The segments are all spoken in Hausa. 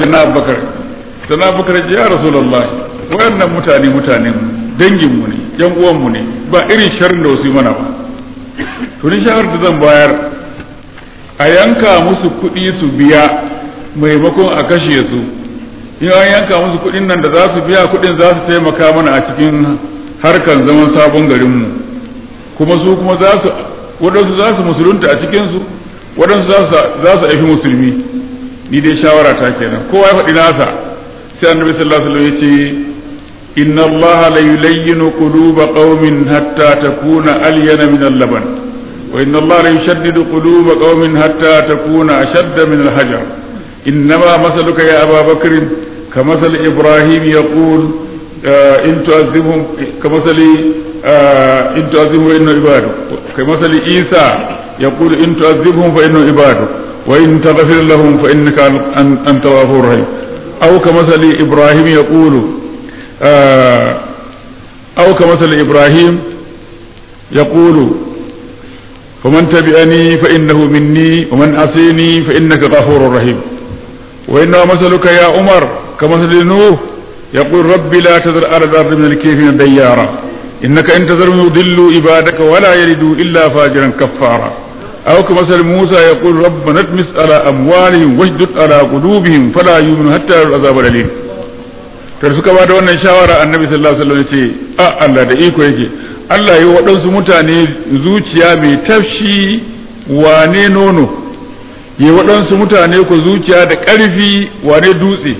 na abubakar sana abubakar ya rasulullah wayannan mutane mutanen dangin mu ne yan uwan mu ne ba irin sharrin da wasu yi mana ba to ni shawar da zan bayar a yanka musu kuɗi su biya maimakon a kashe su in an yanka musu kuɗin nan da za su biya kuɗin za su taimaka mana a cikin harkan zaman sabon garinmu kuma su kuma za su waɗansu za su musulunta a cikinsu waɗansu za su aifi musulmi ni dai shawara ta kenan kowa ya faɗi nasa sai annabi sallallahu alaihi wasallam ya ce inna allaha la yulayyinu quluba qaumin hatta takuna alyana min al-laban wa inna allaha la yushaddidu quluba qaumin hatta takuna ashadda min al-hajar innama masaluka ya aba bakr كمثل إبراهيم يقول آه إن تعذبهم كمثل آه إن تعذبهم فإنه عبادك كمثل عيسى يقول إن تعذبهم فإنه عبادك وإن تغفر لهم فإنك أنت غفور رحيم أو كمثل إبراهيم يقول آه أو كمثل إبراهيم يقول فمن تبعني فإنه مني ومن عصيني فإنك غفور رحيم وإنما مثلك يا عمر كمثل نوح يقول ربي لا تذر على الأرض من الكافرين ديارا إنك إن تذرهم يضلوا عبادك ولا يلدوا إلا فاجرا كفارا أو كمثل موسى يقول ربنا اطمس على أموالهم واشدد على قلوبهم فلا يؤمنوا حتى يروا العذاب الأليم kar suka ba da wannan shawara annabi sallallahu alaihi wasallam ya ce a Allah da iko yake Allah yi waɗansu mutane zuciya mai tafshi wane nono yi waɗansu mutane ku zuciya da ƙarfi wane dutse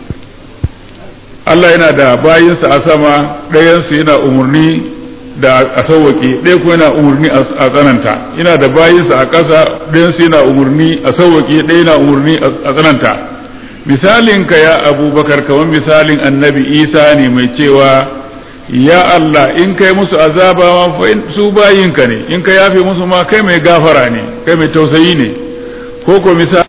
Allah yana da bayinsa a sama ɗayansu yana umarni da a sauwaƙe ɗaya kuma yana umarni a tsananta yana da bayinsa a ƙasa ɗayansu yana umarni a sauwaƙe ɗaya yana umarni a tsananta misalin ka ya abubakar kamar misalin annabi isa ne mai cewa ya Allah in kai musu azaba ma su bayinka ne in ka yafe musu ma kai mai gafara ne kai mai tausayi ne ko ko misali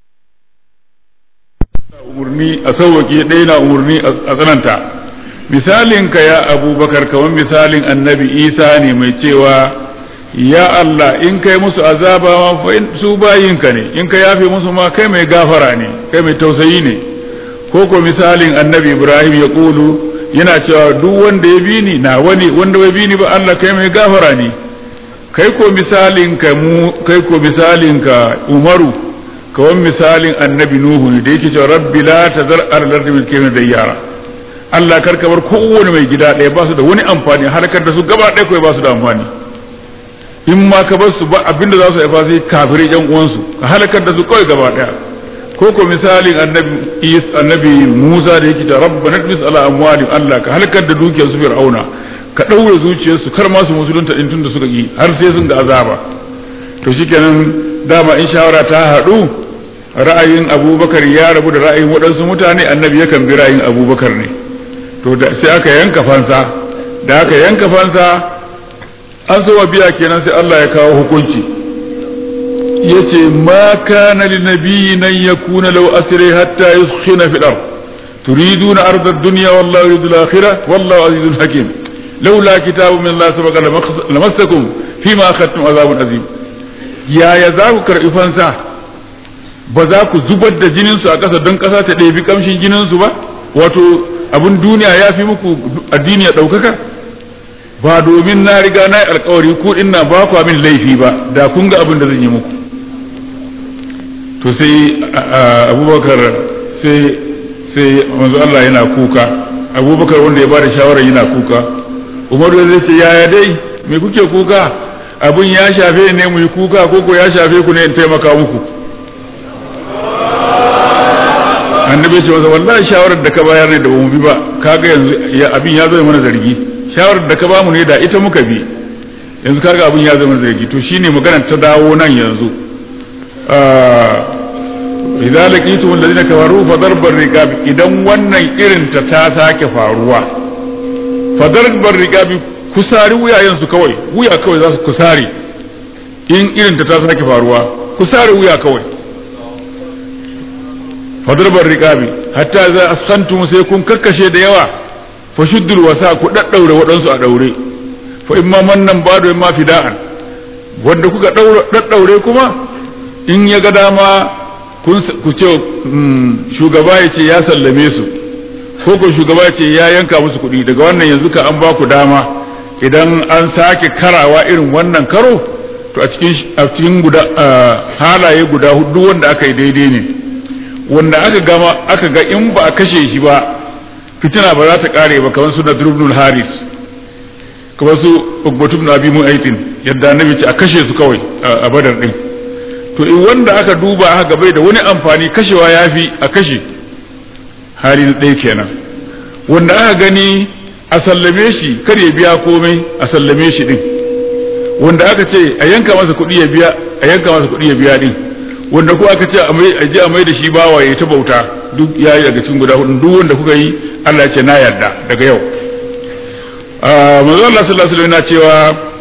umarni a sauwaƙe ɗaya na umarni a tsananta misalin ka ya abubakar kamar misalin annabi isa ne mai cewa ya Allah in kai musu azaba ma su bayinka ne in ka yafe musu ma kai mai gafara ne kai mai tausayi ne ko ko misalin annabi ibrahim ya kulu yana cewa duk wanda ya bi ni na wani wanda bai bi ni ba Allah kai mai gafara ne kai ko misalin ka mu kai ko misalin ka umaru kawai misalin annabi nuhu ne da yake cewa rabbi la tazar al-ardi min kaymin dayyara Allah karka bar kowane mai gida ɗaya ba su da wani amfani harkar da su gaba ɗaya kawai ba su da amfani in ma ka bar su ba abinda za su haifa sai kafirai yan uwansu ka halakar da su kawai gaba ɗaya ko ko misalin annabi is annabi Musa da yake cewa rabbana tmis ala amwali Allah ka halakar da dukiyar su fir'auna ka ɗaure zuciyarsu kar ma su musulunta din tunda suka yi har sai sun ga azaba to shikenan dama in shawara ta haɗu ra'ayin abubakar ya rabu da ra'ayin waɗansu mutane annabi yakan bi ra'ayin abubakar ne to da sai aka yanka fansa da aka yanka fansa an so wa biya kenan sai Allah ya kawo hukunci yace ma kana li nabiyyin an yakuna law asri hatta yuskhina fil ard turiduna arda ad-dunya wallahu yuridu al-akhirah wallahu azizun hakim laula kitabun min Allah sabaqa lamassakum fima akhadtum azabun azim yaya za ku karɓi fansa ba za ku zubar da jininsu a ƙasa don ƙasa ta ɗebi ƙamshin jininsu ba wato abin duniya ya fi muku addini ya ɗaukaka ba domin na riga na yi alkawari ko ina ba ku min laifi ba da kun ga abin da zan yi muku to sai abubakar sai sai manzo Allah yana kuka abubakar wanda ya bada shawara yana kuka umaru zai ce yaya dai me kuke kuka abin ya shafe ne mu yi kuka ko ko ya shafe ku ne in taimaka muku annabi ce masa wallahi shawarar da ka bayar ne da mu bi ba kaga yanzu abin ya zo mana zargi shawarar da ka bamu ne da ita muka bi yanzu kaga abin ya zo mana zargi to shine magana ta dawo nan yanzu idza laqitum alladhina kafaru fa darbar riqab idan wannan irin ta ta sake faruwa fa darbar riqab kusari wuyayen su kawai wuya kawai za su kusari in irin ta ta sake faruwa kusari wuya kawai fadarbar riƙabi hatta za a santum sai kun kakkashe da yawa fa shuddul wasa ku daddaure waɗansu a daure fa imma mannan bado imma fida'an wanda kuka daddaure kuma in ya ga dama ku ce shugaba ya ce ya sallame su ko ko shugaba ya ce ya yanka musu kuɗi daga wannan yanzu ka an ba ku dama idan an sake karawa irin wannan karo to a cikin a cikin guda halaye guda hudu wanda aka yi daidai ne wanda aka gama aka ga in ba a kashe shi ba fitina ba za ta kare ba kamar su Nadr Haris kamar su Uqbatu ibn Abi Mu'aytin yadda annabi ce a kashe su kawai a Badar din to in wanda aka duba aka ga bai da wani amfani kashewa yafi a kashe hali na ɗaya kenan wanda aka gani a sallame shi kar ya biya komai a sallame shi din wanda aka ce a yanka masa kuɗi ya biya a yanka masa kuɗi ya biya din wanda ko aka ce a je a mai da shi bawa ya ta bauta duk ya yi daga cikin guda hudu duk wanda kuka yi Allah ya ce na yarda daga yau manzo Allah sallallahu alaihi wasallam yana cewa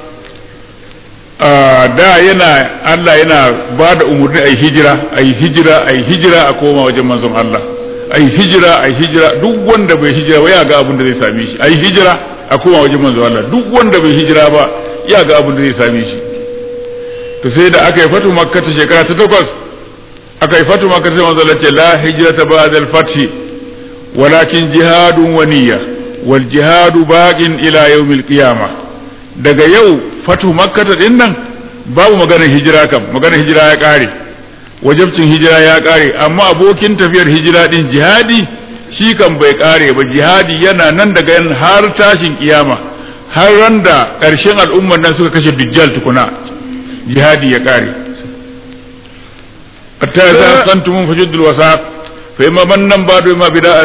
da yana Allah yana ba da umarni a yi hijira a yi hijira a yi hijira a koma wajen manzon Allah a yi hijira a yi hijira duk wanda bai hijira ba ya ga abin da zai same shi a yi hijira a koma wajen manzon Allah duk wanda bai hijira ba ya ga abin da zai same shi to sai da aka yi fatu makka ta shekara ta takwas aka yi fatu makka sai manzon Allah ce la hijrata ba'da al-fath walakin jihadun wa niyya wal jihadu baqin ila yawmil qiyamah daga yau fatu makka din nan babu maganar hijira kam maganar hijira ya kare wajabcin hijira ya kare amma abokin tafiyar hijira din jihadi shi kan bai kare ba jihadi yana nan daga yan har tashin kiyama har ran da ƙarshen al'ummar nan suka kashe dujjal tukuna jihadi ya kare hatta za santum fajuddul wasaq fa imma mannan ba'du imma bida'at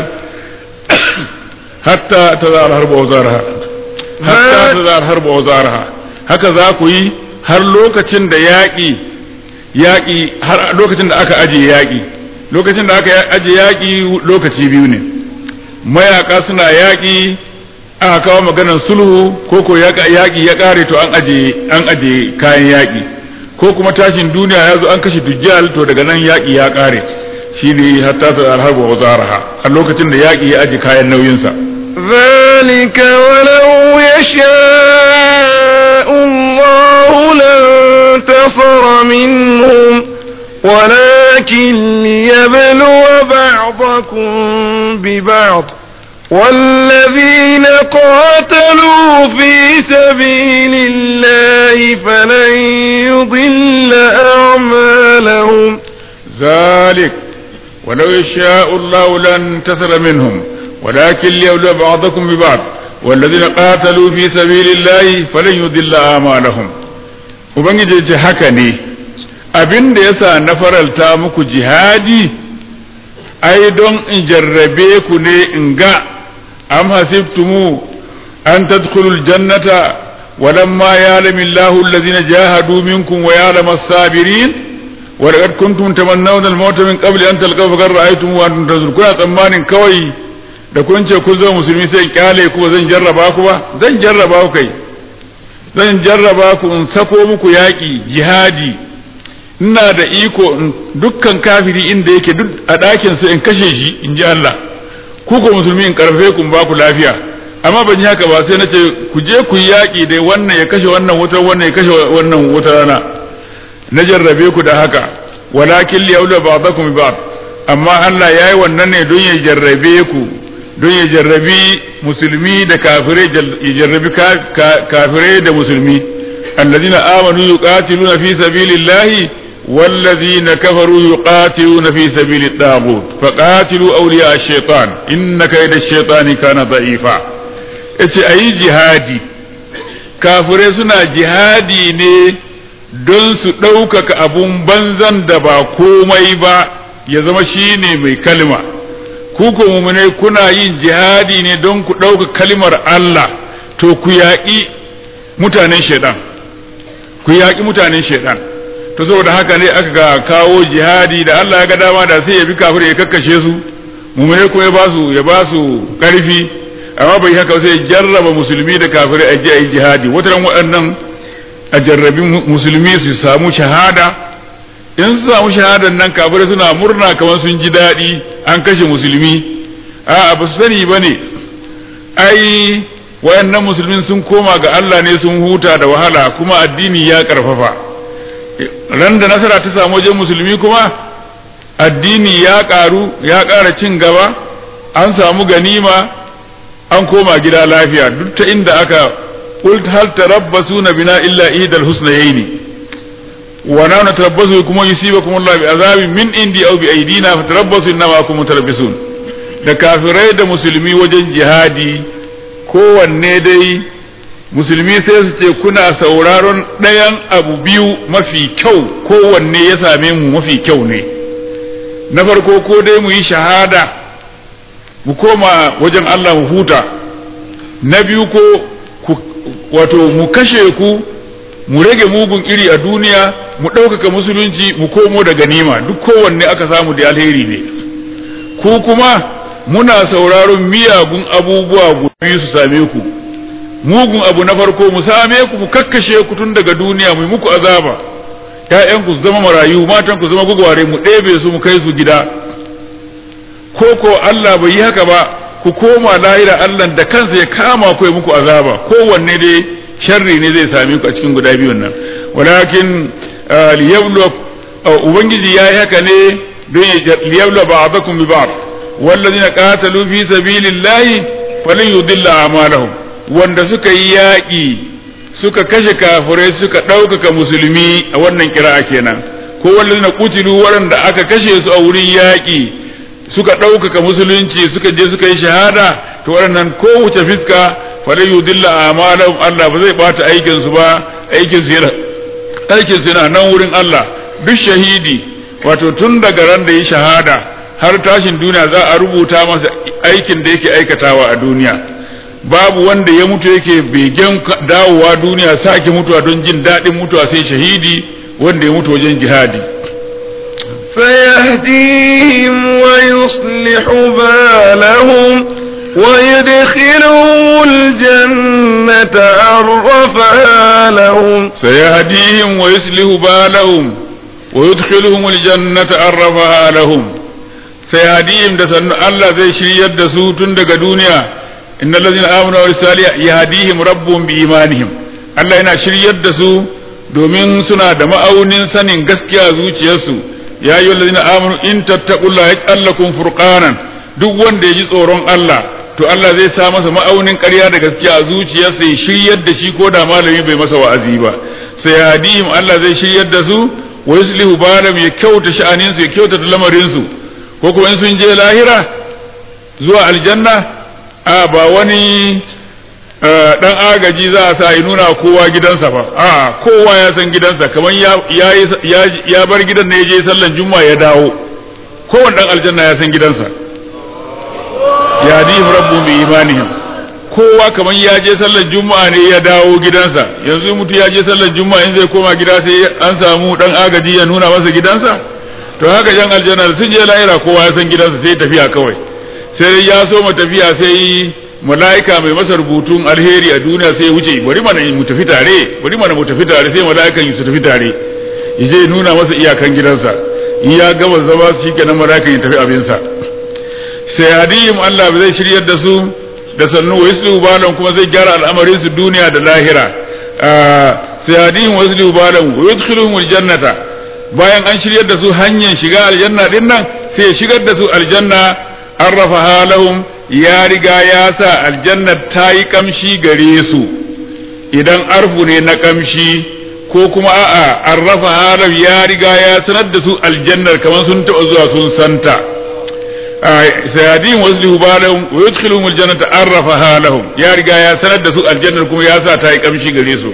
hatta tazal harbu wazaraha hatta tazal harbu wazaraha haka za ku yi har lokacin da yaƙi yaƙi har lokacin da aka aje yaƙi lokacin da aka aje yaƙi lokaci biyu ne mayaka suna yaƙi aka kawo maganar sulhu ko ko yaƙi ya ƙare to an aje an aje kayan yaƙi ko kuma tashin duniya ya zo an kashe dujjal to daga nan yaƙi ya ƙare shine hatta ta alharbu wa zaraha a lokacin da yaƙi ya aje kayan nauyinsa ذلك ولو يشاء الله لانتصر منهم ولكن ليبلو بعضكم ببعض والذين قاتلوا في سبيل الله فلن يضل أعمالهم ذلك ولو يشاء الله لانتصر منهم ولكن ليبلو بعضكم ببعض والذين قاتلوا في سبيل الله فلن يضل آمالهم ubangiji ce haka ne abin da yasa na faralta muku jihadi ai don in jarrabe ku ne in ga am hasibtumu an tadkhulul jannata walamma ya'lamu Allahu allazina jahadu minkum wa ya'lamu as-sabirin wa laqad kuntum tamannawna al-mauta min qabli an talqaw fa ra'aytum wa antum tanzurun kuna tsammanin kawai da kun ce kun zo musulmi sai kyale ku zan jarraba ku ba zan jarraba ku kai zan jarraba ku in sako muku yaƙi jihadi ina da iko dukkan kafiri inda yake duk a ɗakin sa in kashe shi in ji Allah ku ko musulmi in karfe ku ba ku lafiya amma ban yi haka ba sai na ce ku je ku yi yaƙi dai wannan ya kashe wannan wutar wannan ya kashe wannan wutar rana na jarrabe ku da haka walakin liyawla ba'dakum ba'd amma Allah yayi wannan ne don ya jarrabe ku don ya jarrabi musulmi da kafirai ya jarrabi kafirai da musulmi allazina amanu yuqatiluna fi sabilillahi wallazina kafaru yuqatiluna fi sabilit taghut faqatilu awliya ash-shaytan inna kayda ash-shaytani kana da'ifa yace ayi jihadi kafirai suna jihadi ne don su ɗaukaka abun banzan da ba komai ba ya zama shine mai kalma ku ko mumune kuna yin jihadi ne don ku ɗauka kalmar Allah to ku yaƙi mutanen shaidan ku yaƙi mutanen shaidan to saboda haka ne aka ga kawo jihadi da Allah ya ga dama da sai ya bi kafir ya kakkashe su mumune ko ya basu ya basu ƙarfi amma bai haka sai ya jarraba musulmi da kafirai a ji a yi jihadi wataran waɗannan a jarrabi musulmi su samu shahada in su samu shahadan nan kafirai suna murna kamar sun ji daɗi an kashe musulmi a ba su sani ba ne ai wayannan musulmin sun koma ga Allah ne sun huta da wahala kuma addini ya karfafa ran da nasara ta samu wajen musulmi kuma addini ya ƙaru ya ƙara cin gaba an samu ganima an koma gida lafiya duk ta inda aka qult hal tarabbasuna bina illa ihdal husnayni wa na natarabbasu kuma yusibakum Allah bi azabin min indi aw bi aidina fatarabbasu inna ma kuntum mutarabbisun da kafirai da musulmi wajen jihadi kowanne dai musulmi sai su ce kuna sauraron ɗayan abu biyu mafi kyau kowanne ya same mu mafi kyau ne na farko ko dai mu yi shahada mu koma wajen Allah mu huta na biyu ko wato mu kashe ku mu rage mugun iri a duniya mu ɗaukaka musulunci mu komo da ganima duk kowanne aka samu da alheri ne ku kuma muna sauraron miyagun abubuwa biyu su same ku mugun abu na farko mu same ku mu kakkashe ku tun daga duniya mu muku azaba ƴaƴan ku zama marayu matan ku zama gugware mu ɗebe su mu kai su gida ko ko Allah bai yi haka ba ku koma lahira Allah da kansa ya kama ku ya muku azaba kowanne dai sharri ne zai same ku a cikin guda biyun nan walakin liyablu ubangiji ya yi haka ne don ya liyablu ba'dakum bi ba'd wallazina qatalu fi sabilillahi falan yudilla a'malahum wanda suka yi yaƙi suka kashe kafirai suka ɗaukaka musulmi a wannan kira'a kenan ko wallazina qutilu waɗanda aka kashe su a wurin yaƙi suka ɗaukaka musulunci suka je suka yi shahada to waɗannan kowace fiska falan yudilla a'malahum Allah ba zai bata aikin su ba aikin su yana aikin su yana nan wurin Allah duk shahidi wato tun daga ran da yi shahada har tashin duniya za a rubuta masa aikin da yake aikatawa a duniya babu wanda ya mutu yake begen dawowa duniya sake mutuwa don jin daɗin mutuwa sai shahidi wanda ya mutu wajen jihadi فيهديهم ويصلح بالهم ويدخلهم الجنة عرفها لهم سيهديهم ويصلح بالهم ويدخلهم الجنة عرفها لهم سيهديهم da sannu Allah zai shiryar da su tun daga duniya innal ladzina amanu wa salih yahdihim rabbuhum bi imanihim Allah yana shiryar da su domin suna da ma'aunin sanin gaskiya zuciyarsu ya ayyuhal ladzina amanu in tattaqullaha yaj'al lakum furqanan duk wanda ya ji tsoron Allah to Allah zai sa masa ma'aunin ƙarya da gaskiya a zuciyarsa ya shiryar da shi ko da malami bai masa wa'azi ba sai hadihim Allah zai shiryar da su wa yuslihu balam ya kyauta sha'anin su ya kyauta lamarin su ko kuma in sun je lahira zuwa aljanna a ba wani dan agaji za a sa ya nuna kowa gidansa ba a kowa ya san gidansa kamar ya bar gidan ne ya je sallan juma'a ya dawo kowane dan aljanna ya san gidansa yadihim rabbu bi imanihim kowa kamar ya je sallar juma'a ne ya dawo gidansa yanzu mutu ya je sallar juma'a in zai koma gida sai an samu dan agaji ya nuna masa gidansa to haka yan aljanna sun je lahira kowa ya san gidansa sai tafiya kawai sai ya so mu tafiya sai mala'ika mai masa rubutun alheri a duniya sai wuce bari mana mu tafi tare bari mana mu tafi tare sai mala'ikan su tafi tare yaje nuna masa iyakan gidansa in ya gama zama shi kenan mala'ikan ya tafi abinsa sai hadihim Allah zai shiryar da su da sannu wa yuslu balan kuma zai gyara al'amarin su duniya da lahira sai hadihim wa yuslu balan wa yudkhiluhum aljannata bayan an shiryar da su hanyar shiga aljanna din nan sai ya shigar da su aljanna arrafa halahum ya riga ya sa aljanna ta yi kamshi gare su idan arfu ne na kamshi ko kuma a'a arrafa halam ya riga ya sanar da su aljannar kamar sun taɓa zuwa sun santa sayadin wasu lihubalahum wa yudkhiluhum aljannata arrafa lahum ya riga ya sanar da su aljannar kuma ya sa ta yi kamshi gare su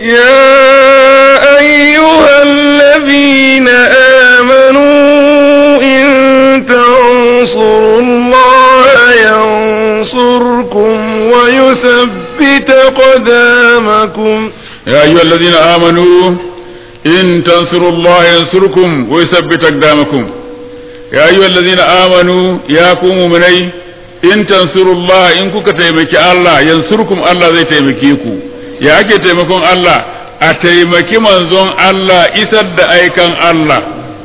يا أيها الذين آمنوا إن تنصروا الله ينصركم ويثبت قدامكم يا أيها الذين آمنوا إن تنصروا الله ينصركم ويثبت أقدامكم يا أيها الذين آمنوا يا قوم مني إن تنصروا الله إن كنت تيمك الله ينصركم الله زي تيمكيكو يا أكي تيمكون الله أتيمكي منزون الله إسد أيكان الله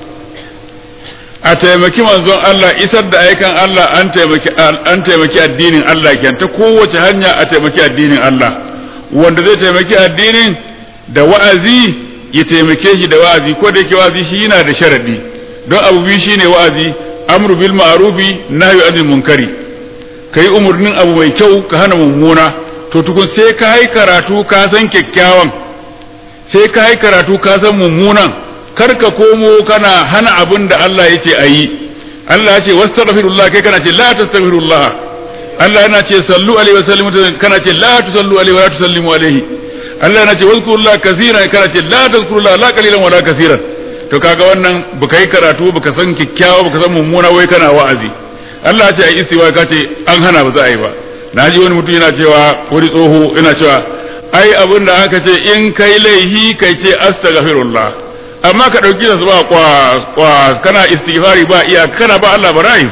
a taimaki manzon Allah isar da aikan Allah an taimaki an taimaki addinin Allah kenan ta kowace hanya a taimaki addinin Allah wanda zai taimaki addinin da wa'azi ya taimake shi da wa'azi ko da yake wa'azi shi yana da sharadi don abu biyu shine wa'azi amru bil ma'rufi nahyu anil munkari kai umurnin abu mai kyau ka hana mummuna to tukun sai ka yi karatu ka san kyakkyawan sai ka yi karatu ka san mummunan kar ka komo kana hana abin da Allah yake a yi Allah ya ce wastaghfirullah kai kana ce la tastaghfirullah Allah yana ce sallu alaihi wa sallimu kana ce la tusallu alaihi wa la tusallimu alaihi Allah yana ce wazkurullah kaseeran kana ce la tazkurullah la qalilan wa la kaseeran to kaga wannan baka yi karatu baka san kikkiawa baka san mummuna wai kana wa'azi Allah ya ce ai istiwa ka ce an hana ba za a yi ba na ji wani mutum yana cewa wani tsoho yana cewa ai abin da aka ce in kai laihi kai ce astaghfirullah amma ka dauki da ba kwa kwa kana istighfari ba iya kana ba Allah barai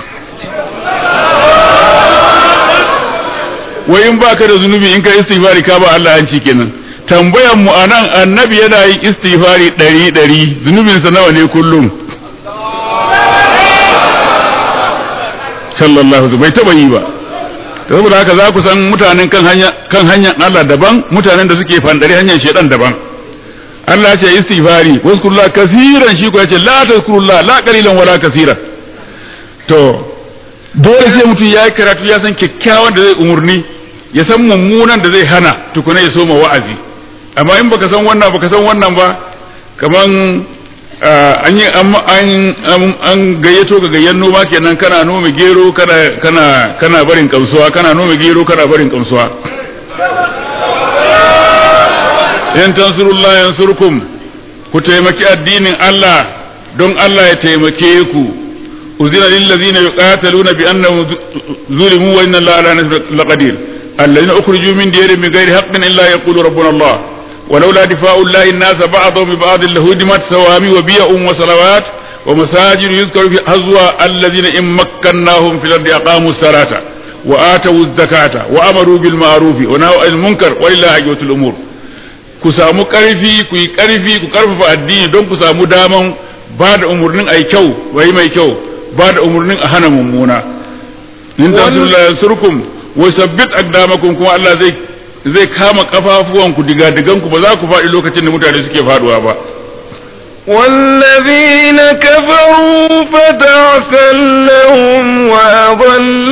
wai in baka da zunubi in ka istighfari ka ba Allah hanci kenan tambayan mu anan annabi yana yin istighfari ɗari ɗari zunubinsa nawa ne kullum sallallahu alaihi bai taba yi ba saboda haka za ku san mutanen kan hanya kan hanyar Allah daban mutanen da suke fandare hanyar shedan daban Allah ya ce istighfari waskurullah kaseeran shi ko ya ce la tazkurullah la qalilan wala kaseeran to dole sai mutum ya yi karatu ya san kyakkyawan da zai umurni ya san mummunan da zai hana tukuna ya soma wa'azi amma in baka san wannan baka san wannan ba kaman an yi an gayyato ga gayyan noma kenan kana nome gero kana kana kana barin kamsuwa kana nome gero kana barin kamsuwa in tansurullah yansurkum ku taimaki addinin Allah don Allah ya taimake ku uzina lil ladina yuqataluna bi annahum zulimu wa inna Allah ala nasr laqadir alladhina ukhriju min diyarihim min ghairi haqqin illa yaqulu rabbuna Allah ولولا دفاع الله الناس بعضهم ببعض لهدمت صوامع وبيع وصلوات ومساجد يذكر في هزوى الذين إن مكناهم في الأرض أقاموا الصلاة وآتوا الزكاة وأمروا بالمعروف ونهوا عن المنكر ولله عجوة الأمور ku samu ƙarfi ku yi ƙarfi ku ƙarfafa addini don ku samu daman ba da umarnin ai kyau wai mai kyau ba da umarnin a hana mummuna in tansurullahi yansurkum wa sabbit aqdamakum kuma Allah zai zai kama kafafuwanku digadiganku ba za ku faɗi lokacin da mutane suke faduwa ba والذين كفروا فتعسا لهم وأضل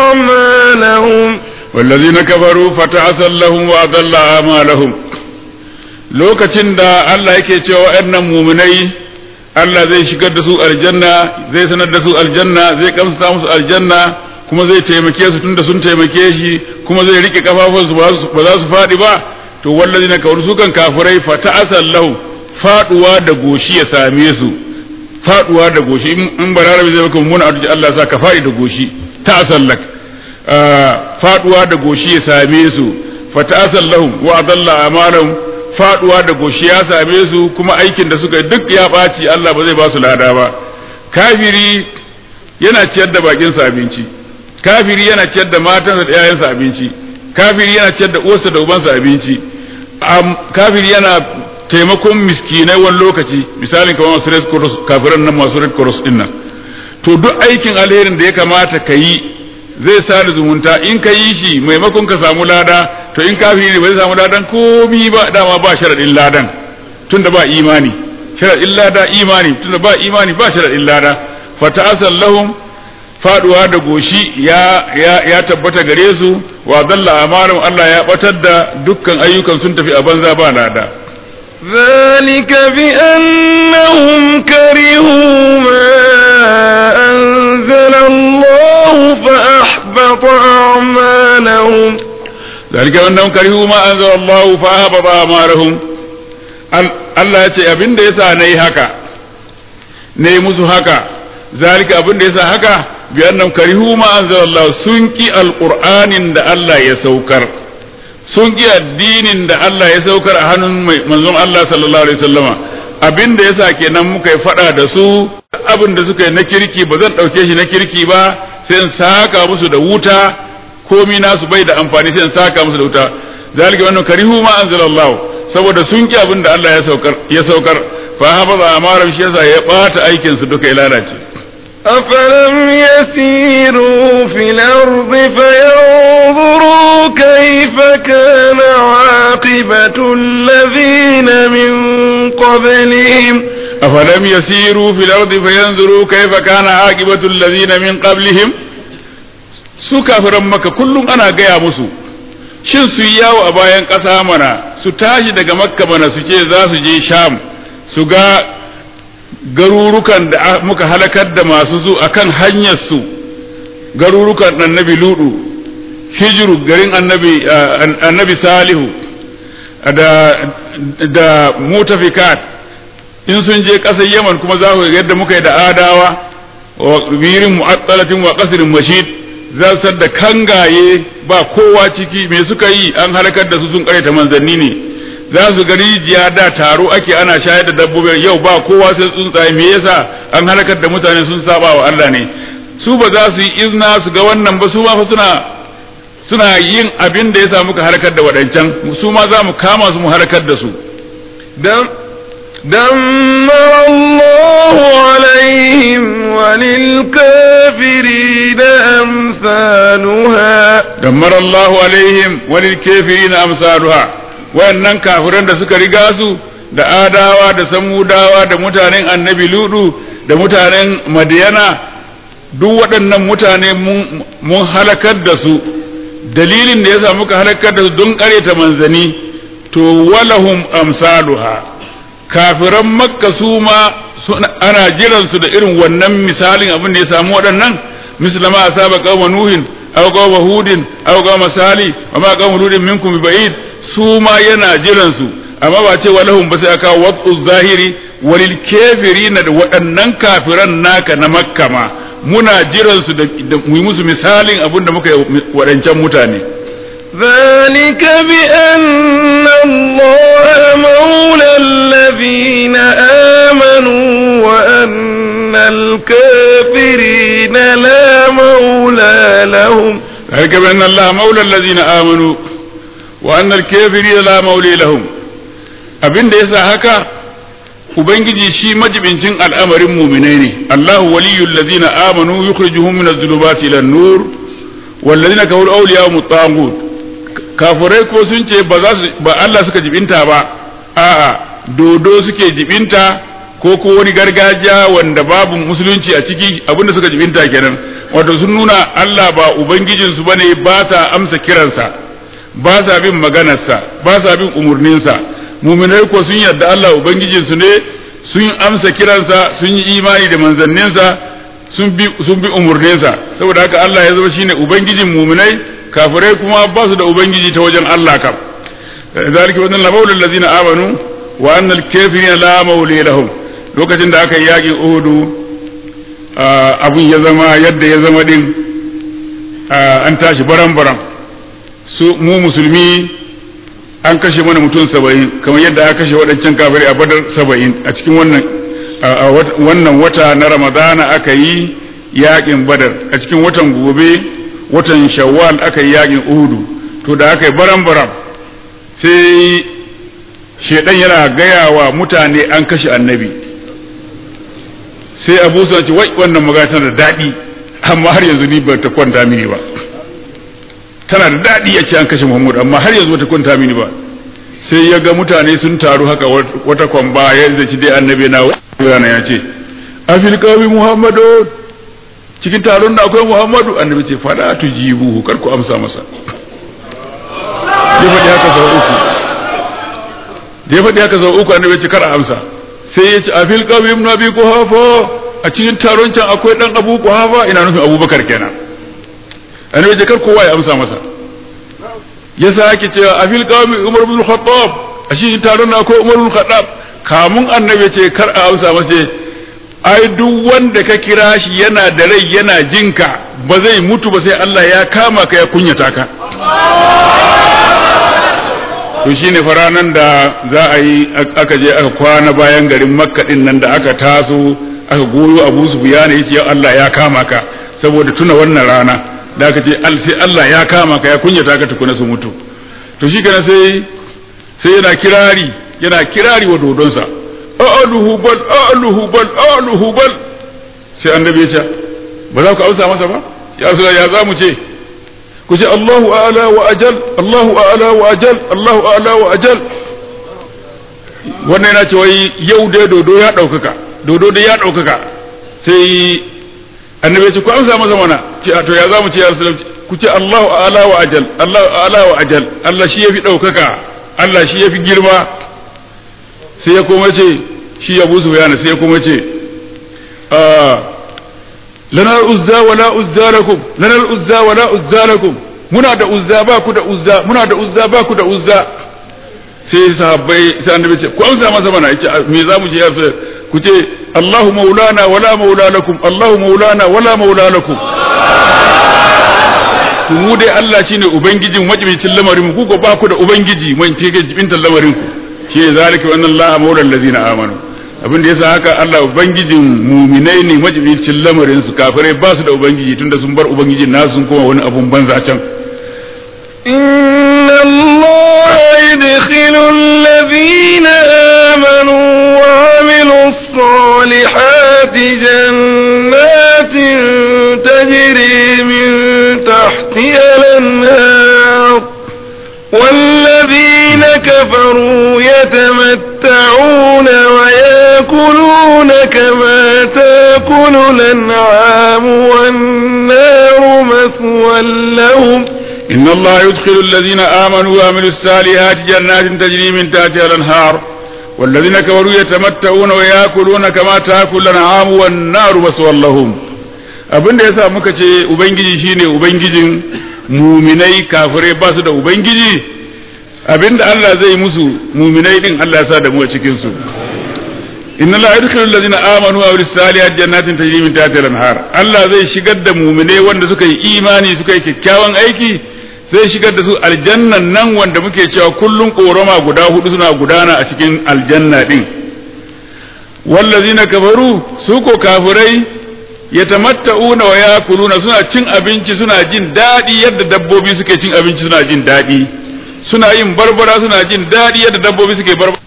أعمالهم والذين كفروا فتعسا لهم وأضل أعمالهم lokacin da Allah yake cewa waɗannan muminai Allah zai shigar da su aljanna zai sanar da su aljanna zai kamsa musu aljanna kuma zai taimake su tunda sun taimake shi kuma zai rike kafafunsu ba za su faɗi ba to wallazi na kawar su kan kafirai fa ta'asal lahu faduwa da goshi ya same su faduwa da goshi in balarabi zai maka mummuna addu'a Allah sa ka faɗi da goshi ta'asal lak faduwa da goshi ya same su fa ta'asal lahum wa adalla amalahum faduwa da goshi ya same su kuma aikin da suka duk ya ɓaci Allah ba zai ba su lada ba kafiri yana ciyar da bakinsa abinci kafiri yana ciyar da matansa da yayansa abinci kafiri yana ciyar da uwarsa da ubansa abinci kafiri yana taimakon miskinai wani lokaci misalin kamar masu red cross kafiran nan masu red cross din nan to duk aikin alherin da ya kamata ka yi zai sa da zumunta in ka yi shi maimakon ka samu lada to in kafiri ne ba zai samu ladan komi ba dama ba sharadin ladan tunda ba imani sharadin lada imani tunda ba imani ba sharadin lada fata'asal lahum faduwa da goshi ya, ya, ya tabbata gare su wa dalla amalum Allah ya batar da dukkan ayyukan sun tafi a banza ba lada ذلك بأنهم كرهوا ما أنزل الله فأحبط أعمالهم ذلك بأنهم كرهوا ما أنزل الله فأحبط أعمالهم Allah ya ce abin da yasa nayi haka ne musu haka zalika abin da yasa haka bi annam karihu ma anzalallahu sun ki alqur'anin da Allah ya saukar sun ki addinin da Allah ya saukar a hannun manzon Allah sallallahu alaihi wasallama abin da yasa kenan muka yi fada da su abin da suka yi na kirki ba zan dauke shi na kirki ba sai in saka musu da wuta komi nasu bai da amfani sai in saka musu da wuta zalika wannan karihu ma anzalallahu saboda sun ki abin da Allah ya saukar ya saukar fa habaza amaram shi yasa ya bata aikin su duka ya lalace أفلم يسيروا في الأرض فينظروا كيف كان عاقبة الذين من قبلهم afalam yasiru fil ardi fayanzuru kayfa kana aqibatu allazina min qablihim su kafiran maka kullum ana gaya musu shin su yi yawo a bayan ƙasa mana su tashi daga makka mana su ce za su je sham su ga garurukan da muka halakar da masu zu akan hanyar su garurukan annabi ludu hijiru garin annabi annabi salihu da da mutafikat in sun je ƙasar yaman kuma za ku yadda muka yi da adawa wa birin mu'attalatin wa qasrin mashid za su da kangaye ba kowa ciki me suka yi an halakar da su sun ta manzanni ne za su ga rijiya da taro ake ana shayar da dabbobi yau ba kowa sai tsuntsaye me yasa an halakar da mutane sun saba wa Allah ne su ba za su yi izna su ga wannan ba su ma fa suna suna yin abin da ya sa muka halakar da waɗancan su ma za mu kama su mu halakar da su دم دمر الله عليهم وللكافرين أمثالها دمر الله عليهم وللكافرين أمثالها wayannan kafiran da suka riga su da adawa da samudawa da mutanen annabi ludu da mutanen madiyana duk waɗannan mutane mun halakar da su dalilin da ya sa muka halakar da su don ƙareta manzani to walahum amsaluha kafiran makka su ma ana jiran su da irin wannan misalin abin da ya samu waɗannan mislama asaba qauma nuhin aw qauma hudin aw qauma sali wa ma qauma hudin minkum bi ba'id su ma yana jiran su amma ba ce walahum ba sai aka waqtu zahiri walil kafirin da waɗannan kafiran naka na makka ma muna jiran su da mu yi musu misalin abin da muka yi waɗancan mutane ذلك بأن الله مولى الذين آمنوا وأن الكافرين لا مولى لهم ذلك بأن الله مولى الذين آمنوا وأن الكافرين لا مولى لهم abin da yasa haka ubangiji shi majibincin al'amarin muminai ne Allahu waliyul ladzina amanu yukhrijuhum min adh-dhulumati ila an-nur wal ladzina kafaru awliya'uhum at-taghut kafirai ko sun ce ba za su ba Allah suka jibinta ba a'a dodo suke jibinta ko ko wani gargajiya wanda babu musulunci a ciki abinda suka jibinta kenan wato sun nuna Allah ba ubangijin su bane ba sa amsa kiransa ba sa bin maganarsa ba sa bin umurninsa muminai ko sun yarda Allah ubangijin su ne sun amsa kiransa sun yi imani da manzanninsa sun bi sun bi umurninsa saboda haka Allah ya zama shine ubangijin muminai kafirai kuma ba su da ubangiji ta wajen Allah kam zalika wannan la maulul ladzina amanu wa annal kafirina la maula lahum lokacin da aka yi yakin Uhudu abun ya zama yadda ya zama din an tashi baran baran su mu musulmi an kashe mana mutum saba'in kamar yadda aka kashe waɗancan kafirai a badar saba'in a cikin wannan wannan wata na ramadana aka yi yakin badar a cikin watan gobe watan shawwal aka yi yakin uhudu to da aka yi baran baran sai shedan yana gaya wa mutane an kashe annabi sai abu sun ce wai wannan magana tana da daɗi amma har yanzu ni ba ta kwanta mini ba tana da daɗi ya ce an kashe muhammad amma har yanzu ba ta kwanta mini ba sai ya ga mutane sun taru haka wata kwamba ya zaci dai annabi na wani ya ce afil qawmi muhammadu cikin taron da akwai muhammadu annabi ce fada tujibuhu kar ku amsa masa ya faɗi haka sau uku da ya faɗi haka sau uku annabi ce kar a amsa sai ya ce a fil qawmi ibn abi quhafa a cikin taron can akwai dan abu quhafa ina nufin abubakar kenan annabi ce kar kowa ya amsa masa ya sake cewa a fil qawmi umar ibn khattab a cikin taron akwai umar ibn khattab kamun annabi ce kar a amsa masa ai duk wanda ka kira shi yana da rai yana jinka ba zai mutu ba sai Allah ya kama ka ya kunyata ka to shine faranan da za a yi aka je aka kwana bayan garin makka din nan da aka taso aka goyo abu su biyana yace Allah ya kama ka saboda tuna wannan rana da aka ce sai Allah ya kama ka ya kunyata ka tukuna su mutu to shi kana sai sai yana kirari yana kirari wa dodonsa a'aluhu bal a'aluhu bal a'aluhu bal sai annabi ya ce ba za ku amsa masa ba ya su ya za mu ce ku ce Allahu a'la wa ajal Allahu a'la wa ajal Allahu a'la wa ajal wannan yana cewa yau dai dodo ya ɗaukaka dodo dai ya ɗaukaka sai annabi ya ce ku amsa masa mana ce to ya zamu ce ya rasulullah ku ce Allahu a'la wa ajal Allahu a'la wa ajal Allah shi yafi ɗaukaka Allah shi yafi girma sai ya kuma ce shi Abu Sufyan sai ya kuma ce lana uzza wala uzza lakum lana uzza wala uzza lakum muna da uzza ba ku da uzza muna da uzza ba ku da uzza sai sahabbai sai annabi ce ku amsa masa mana yace me za mu ce ya ku ce Allahu maulana wala maula lakum Allahu maulana wala maula lakum ku mu dai Allah shine ubangijin majibicin lamarin ku ko ba ku da ubangiji mun ce ga jibintan lamarin ku shi zalika wa anna Allah maula allazina amanu abin da yasa haka Allah ubangijin muminai ne majibicin lamarin su kafirai ba su da ubangiji tunda sun bar ubangijin nasu sun koma wani abun banza can إن الله يدخل الذين آمنوا وعملوا الصالحات جنات تجري من تحتها الأنهار والذين كفروا يتمتعون ويأكلون كما تأكل الأنعام والنار مثوى لهم إن الله يدخل الذين آمنوا وعملوا الصالحات جنات تجري من تحتها الأنهار والذين كفروا يتمتعون ويأكلون كما تأكل الأنعام والنار مثوى لهم abin da yasa muka ce ubangiji shine ubangijin muminai kafirai ba su da ubangiji abin da Allah zai musu muminai din Allah ya sa da mu a cikin su inna la yadkhulu alladhina amanu wa amilus salihati jannatin tajri min tahtiha al-anhar Allah zai shigar da muminai wanda suka yi imani suka yi kyakkyawan aiki zai shigar da su aljannan nan wanda muke cewa kullun korama guda hudu suna gudana a cikin aljanna din wallazina kafaru su ko kafirai yatamatta'una wa yakuluna suna cin abinci suna jin daɗi yadda dabbobi suke cin abinci suna jin daɗi suna yin barbara suna jin daɗi yadda dabbobi suke barbara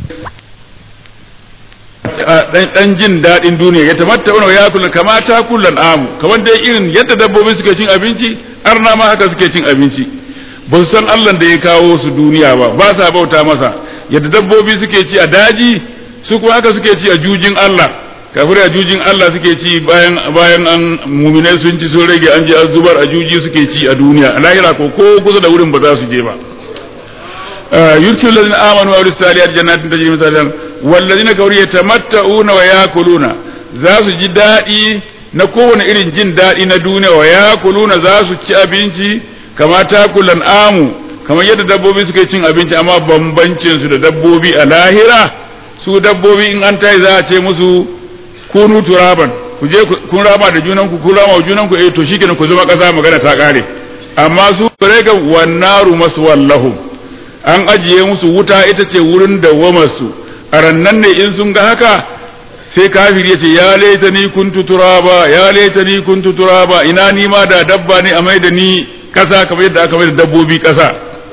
dan jin daɗin duniya ya tamatta'una wa yakuluna kama ta kullan amu kamar dai irin yadda dabbobi suke cin abinci arna ma haka suke cin abinci ba su san Allah da ya kawo su duniya ba ba sa bauta masa yadda dabbobi suke ci a daji su kuma haka suke ci a jujin Allah kafirai a jujin Allah suke ci bayan bayan an muminai sun ci sun rage an je an zubar a juji suke ci a duniya a lahira ko ko kusa da wurin ba za su je ba yurkilu ladina amanu wa salihati jannatin tajri min tahtiha walladina kafaru yatamatta'una wa yakuluna za su ji daɗi na kowane irin jin daɗi na duniya wa yakuluna za su ci abinci kama takulan amu kamar yadda dabbobi suke cin abinci amma bambancin su da dabbobi a lahira su dabbobi in an tayi za a ce musu kunu turaban ku je kun rama da junan ku kun rama wa junan ku eh to shikenan ku zama kasa magana ta kare amma su rega wannaru maswallahum an ajiye musu wuta ita ce wurin dawwamarsu a rannan ne in sun ga haka sai kafiri ya ce ya laita ni kuntu turaba ya laita ni kuntu turaba ina ni ma da dabba ne a mai da ni kasa kamar yadda aka mai da dabbobi kasa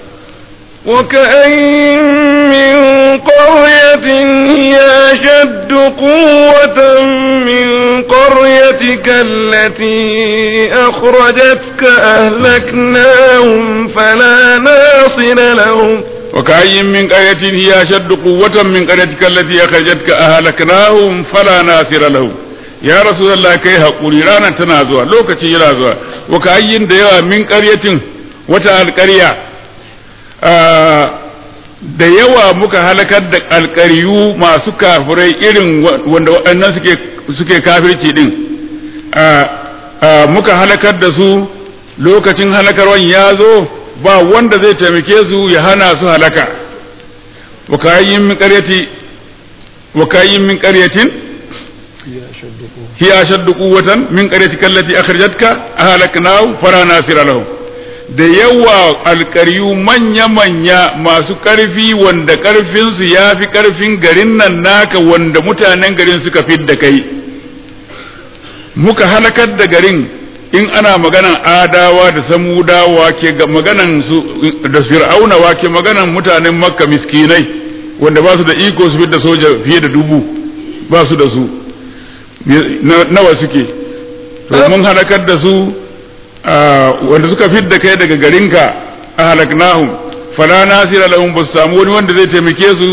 وكأين من قرية هي أشد قوة من قريتك التي أخرجتك أهلكناهم فلا ناصر لهم وكأي من قرية هي أشد قوة من قريتك التي أخرجتك أهلكناهم فلا ناصر لهم يا رسول الله كي هقولي رانا تنازوا لوكتي يرازوا وكأي ديوا من قرية وتا القرية da yawa muka halakar da alkariyu masu kafirai irin wanda waɗannan suke kafirci din muka halakar da su lokacin halakarwan ya zo ba wanda zai taimake su ya hana su halaka wakayin min qaryati wakayin min qaryatin hiya ashaddu quwwatan min qaryatika allati akhrajatka ahlaknahu fara nasira lahum da yawa alƙaryu manya-manya masu ƙarfi wanda ƙarfinsu ya fi ƙarfin garin nan naka wanda mutanen garin suka fi da kai muka halakar da garin in ana maganan adawa da samudawa ke maganan su da fir'auna wa ke maganan mutanen makka miskinai wanda ba su da iko su fi da soja fiye da dubu ba su da su nawa suke to mun halakar da su wanda suka fidda kai daga garinka a halaknahum fala nasira lahum ba su samu wani wanda zai taimake su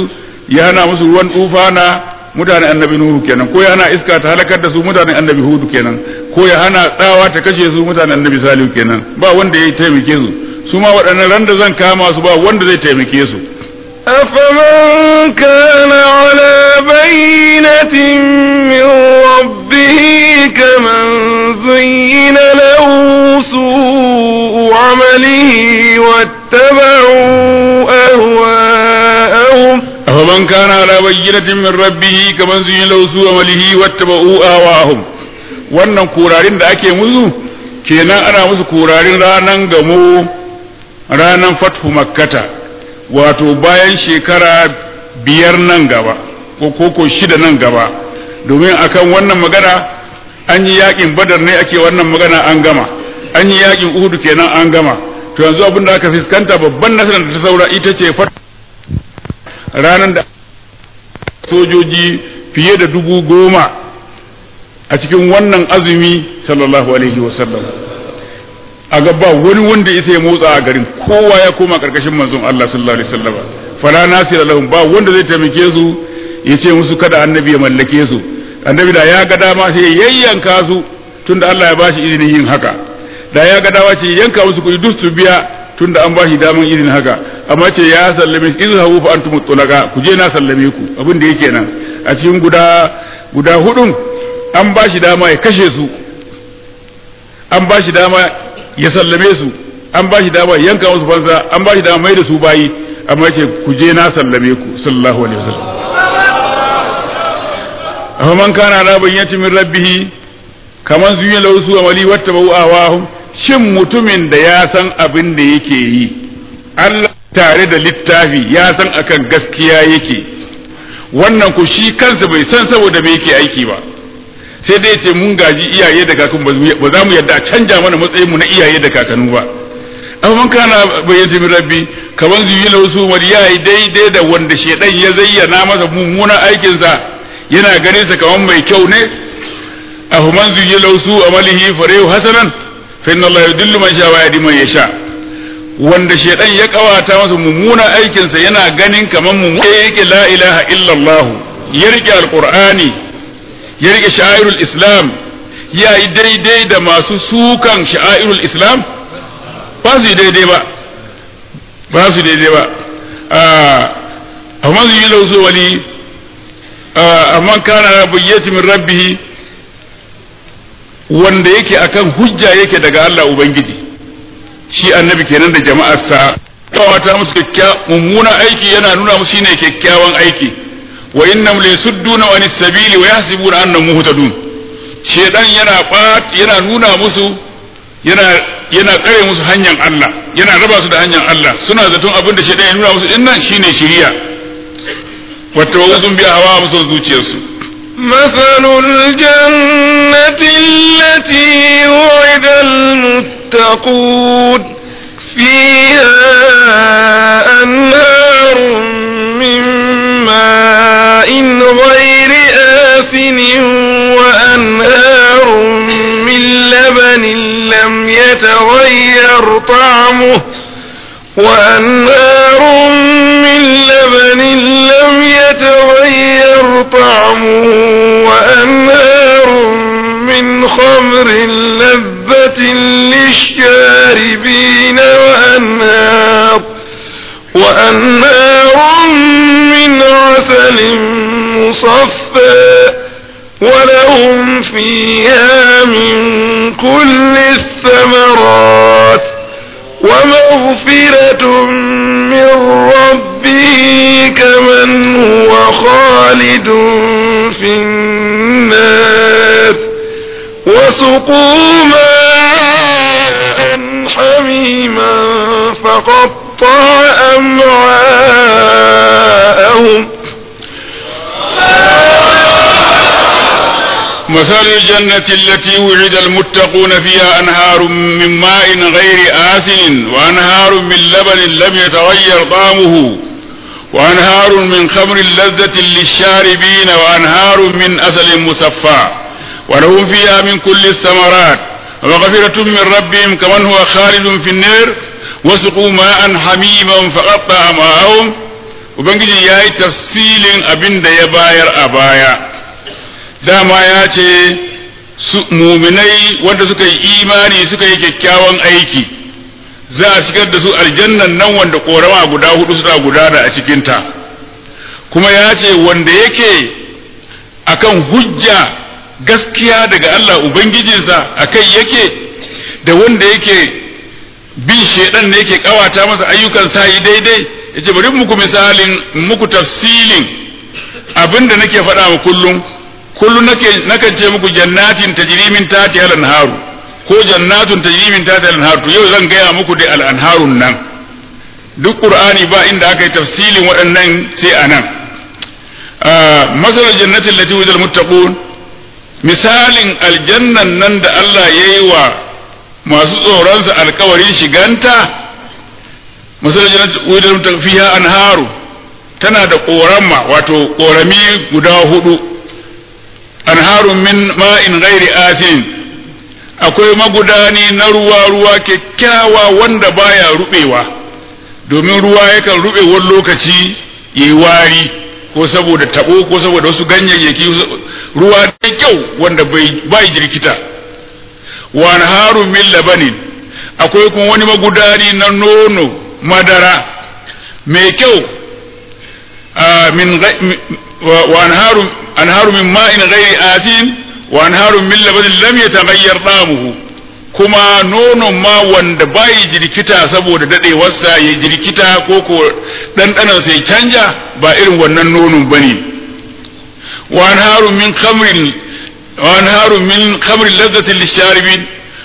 ya hana musu ruwan tufana mutanen annabi nuhu kenan ko ya hana iska ta halakar da su mutanen annabi hudu kenan ko ya hana tsawa ta kashe su mutanen annabi salihu kenan ba wanda ya taimake su su ma waɗannan ran da zan kama su ba wanda zai taimake su أفمن كان على بينة من ربه كمن زين له سوء عمله واتبعوا أهواءهم أفمن كان على بينة من ربه كمن زين له سوء عمله واتبعوا أهواءهم wannan kurarin da ake musu kenan ana musu kurarin ranan gamo ranan fathu makkata wato bayan shekara biyar nan gaba ko koko shida nan gaba domin akan wannan magana an yi yakin badar ne ake wannan magana an gama an yi yakin uhudu kenan an gama to yanzu abin da aka fuskanta babban nasarar da ta saura ita ce fat ranar da sojoji fiye da dubu goma a cikin wannan azumi sallallahu alaihi wasallam a gaba wani wanda ya sai motsa a garin kowa ya koma karkashin manzon Allah sallallahu alaihi wasallam fala nasira lahum ba wanda zai taimake su ya ce musu kada annabi ya mallake su annabi da ya ga dama sai ya yayyanka su tunda Allah ya bashi izinin yin haka da ya ga dama ce yanka musu kuɗi duk su biya tunda an bashi daman izinin haka amma ce ya sallame su izhabu fa antum tulaqa ku je na sallame ku abin da yake nan a cikin guda guda hudun an bashi dama ya kashe su an bashi dama ya sallame su an ba shi dama yanka musu fansa an ba shi dama mai da su bayi amma ce ku je na sallame ku sallallahu alaihi wasallam amma man kana ala bayyati min rabbih kaman zuya lahu su amali wattabau awahum shin mutumin da ya san abin da yake yi Allah tare da littafi ya san akan gaskiya yake wannan ku shi kansa bai san saboda me yake aiki ba sai dai ce mun gaji iyaye da kakannu ba za mu yadda a canja mana matsayin mu na iyaye da kakannu ba amma man kana bayyana min rabbi kaman zuyi lahu su wani yayi daidai da wanda shedan ya zayyana masa mummunan aikin sa yana ganin sa kaman mai kyau ne ahu man zuyi lahu su amalihi farehu hasanan fa inna Allah yudillu man sha wa yahdi man yasha wanda shedan ya kawata masa mummunan aikin sa yana ganin kaman mummunan yake la ilaha illallah ya rike alqur'ani ya rike sha'irul islam ya yi daidai da masu sukan sha'irul islam ba su yi daidai ba ba su daidai ba amma su yi lauso wani amma kana bayyati min rabbihi wanda yake akan hujja yake daga Allah ubangiji shi annabi kenan da jama'arsa kawata musu kyakkyawan mummunan aiki yana nuna musu shine kyakkyawan aiki wa innam la yasudduna an sabili wa yahsibuna annahum muhtadun shedan yana yana nuna musu yana yana kare musu hanyar Allah yana raba su da hanyar Allah suna zaton abin da shedan ya nuna musu din nan shine shiriya wata wazun biya hawa musu zuciyarsu مثل الجنة التي وعد المتقون فيها أنهار من ماء غير آسن وأنهار من لبن لم يتغير طعمه وأنهار من لبن لم يتغير طعمه وأنهار من خمر لذة للشاربين وأنهار وأنهار من عسل مصفى ولهم فيها من كل الثمرات ومغفرة من ربه كمن هو خالد في النار وسقوا ماء حميما فقطع أمعاءهم مثل الجنة التي وعد المتقون فيها أنهار من ماء غير آسن وأنهار من لبن لم يتغير طعمه وأنهار من خمر لذة للشاربين وأنهار من أسل مصفى ولهم فيها من كل الثمرات ومغفرة من ربهم كمن هو خالد في النار وسقوا ماء حميما فقطع معهم ubangiji ya yi tafsilin abin da ya bayar a baya dama ya ce su muminai wanda suka yi imani suka yi kyakkyawan aiki za a shigar da su aljannan nan wanda korama guda hudu suna gudana a cikinta kuma ya ce wanda yake akan hujja gaskiya daga Allah Ubangijinsa a kai yake da wanda yake bin shaidan da yake kawata masa ayyukan sa yi daidai yace bari muku misalin muku tafsilin abinda nake faɗa wa kullum kullum nake nakan ce muku jannatin tajri min tahti al-anharu ko jannatun tajri min tahti al-anharu to yau zan gaya muku dai al-anharun nan duk qur'ani ba inda aka yi tafsilin waɗannan sai anan masalar jannatin lati wujal muttaqun misalin aljannan nan da Allah ya yi wa masu tsoronsa alkawarin shiganta masalar jannatin wujal muttaqun fiha anharu tana da korama wato korami guda hudu anharun min ma'in ghairi asin akwai magudani na ruwa ruwa kyakkyawa wanda baya rubewa domin ruwa yakan rube wani lokaci yayi wari ko saboda tabo ko saboda wasu ganyayyaki ruwa da kyau wanda bai jirkita wa harun min labanin akwai kuma wani magudani na nono madara mai kyau min wa anharu anharu min ma'in ghairi asin wa anharu min labanin lam yataghayyar damuhu kuma nonon ma wanda bai jirkita saboda dadewarsa ya jirkita ko ko ɗanɗanan sai canja ba irin wannan nonon bane wa anharu min khamrin wa anharu min khamrin lazzatin lisharibin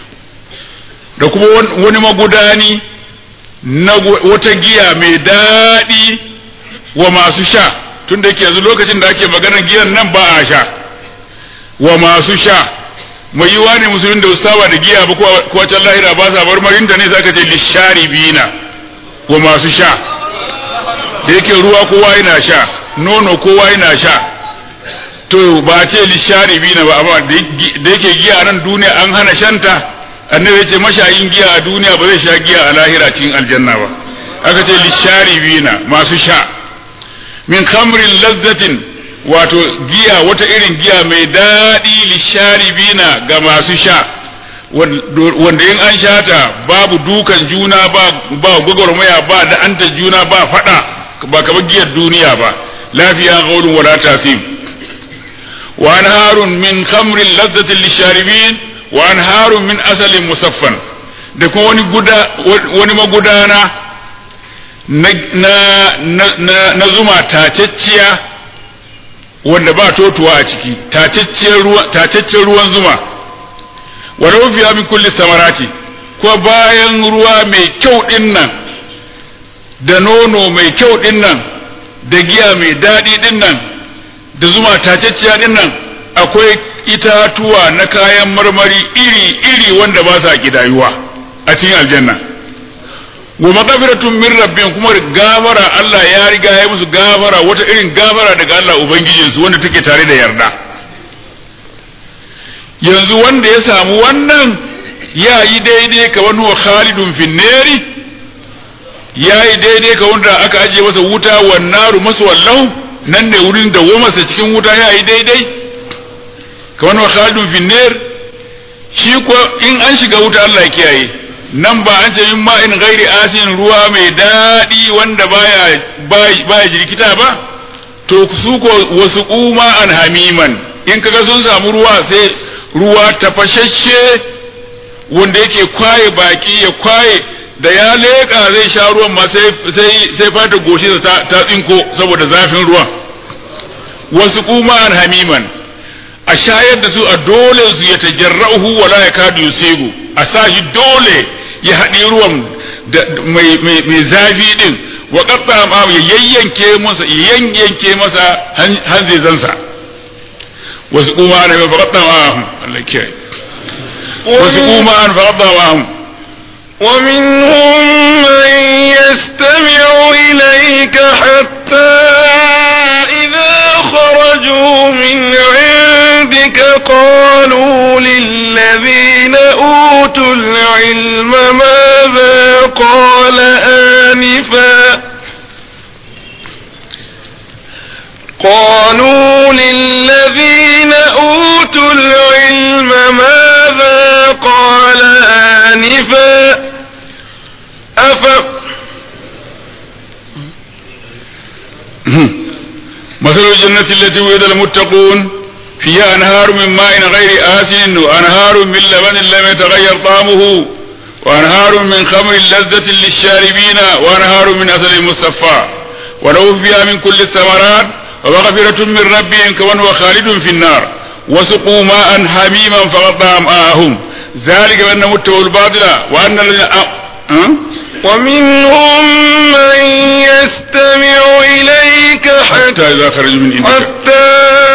da kuma wani magudani na wata giya mai daɗi wa masu sha tun da yanzu lokacin da ake maganar giyan nan ba a sha wa masu sha mai yiwa ne musulun da saba da giya ba ko can lahira ba sa marmarin da ne zaka ce lisharibina wa masu sha da yake ruwa kowa yana sha nono kowa yana sha to ba ce lisharibina ba amma da yake giya nan duniya an hana shanta annabi ce mashayin giya a duniya ba zai sha giya a lahira cikin aljanna ba aka ce lisharibina masu sha min khamrin lazzatin wato giya wata irin giya mai daɗi lisharibina ga masu sha wanda in an sha ta babu dukan juna ba ba gwagwarmaya ba da anta juna ba fada ba kamar giyar duniya ba lafiya gaulun wala tasim wa anharun min khamrin lazzatin lisharibin wa anharun min asalin musaffan da kuma wani guda wani magudana na na na, na zuma tacecciya wanda ba totuwa a ciki tataccen ruwan zuma wa fiya min kulli samarati ko bayan ruwa mai kyau din nan da nono mai kyau din nan da giya mai daɗi din nan da zuma tatacciya din nan akwai itatuwa na kayan marmari iri-iri wanda ba sa kidayuwa a cikin aljanna wa maqfiratun min rabbihim kuma gafara Allah ya riga ya musu gafara wata irin gafara daga Allah ubangijin su wanda take tare da yarda yanzu wanda ya samu wannan ya yi daidai ka wani wa khalidun finneri ya yi daidai ka wanda aka ajiye masa wuta wa naru masu wallahu nan ne wurin da masa cikin wuta ya yi daidai ka wani wa khalidun finner shi ko in an shiga wuta Allah ya kiyaye nan ba an ce min ma'in gairi asin ruwa mai daɗi wanda baya baya jirkita ba to su ko wasu kuma an hamiman in kaga sun samu ruwa sai ruwa tafashashe wanda yake kwaye baki ya kwaye da ya leƙa zai sha ruwan ma sai sai fata goshi ta, ta tsinko saboda zafin ruwan wasu kuma an hamiman a shayar da su a dole su ya tajarra'uhu wala ya kadu yusigu a sa shi dole ya haɗi ruwan mai zafi din wa qatta ma ya yayyanke masa ya yanyanke masa hanzezansa wasu kuma an fa qatta ma Allah kiyaye wasu kuma an fa qatta ma ومنهم من يستمع إليك حتى إذا خرجوا من عندك قالوا للذين أوتوا العلم ماذا قال آنفا قالوا للذين أوتوا العلم ماذا قال آنفا أف مثل الجنة التي وعد المتقون فيها أنهار من ماء غير آسن وأنهار من لبن لم يتغير طعمه وأنهار من خمر لذة للشاربين وأنهار من أصل مصفى ولو فيها من كل الثمرات ومغفرة من ربهم كمن هو خالد في النار وسقوا ماء حميما فقطع أمعاءهم ذلك بأنهم اتبعوا الباطل وأن الذين أه؟ ومنهم من يستمع إليك حتى حتى إذا خرجوا من عندك حتى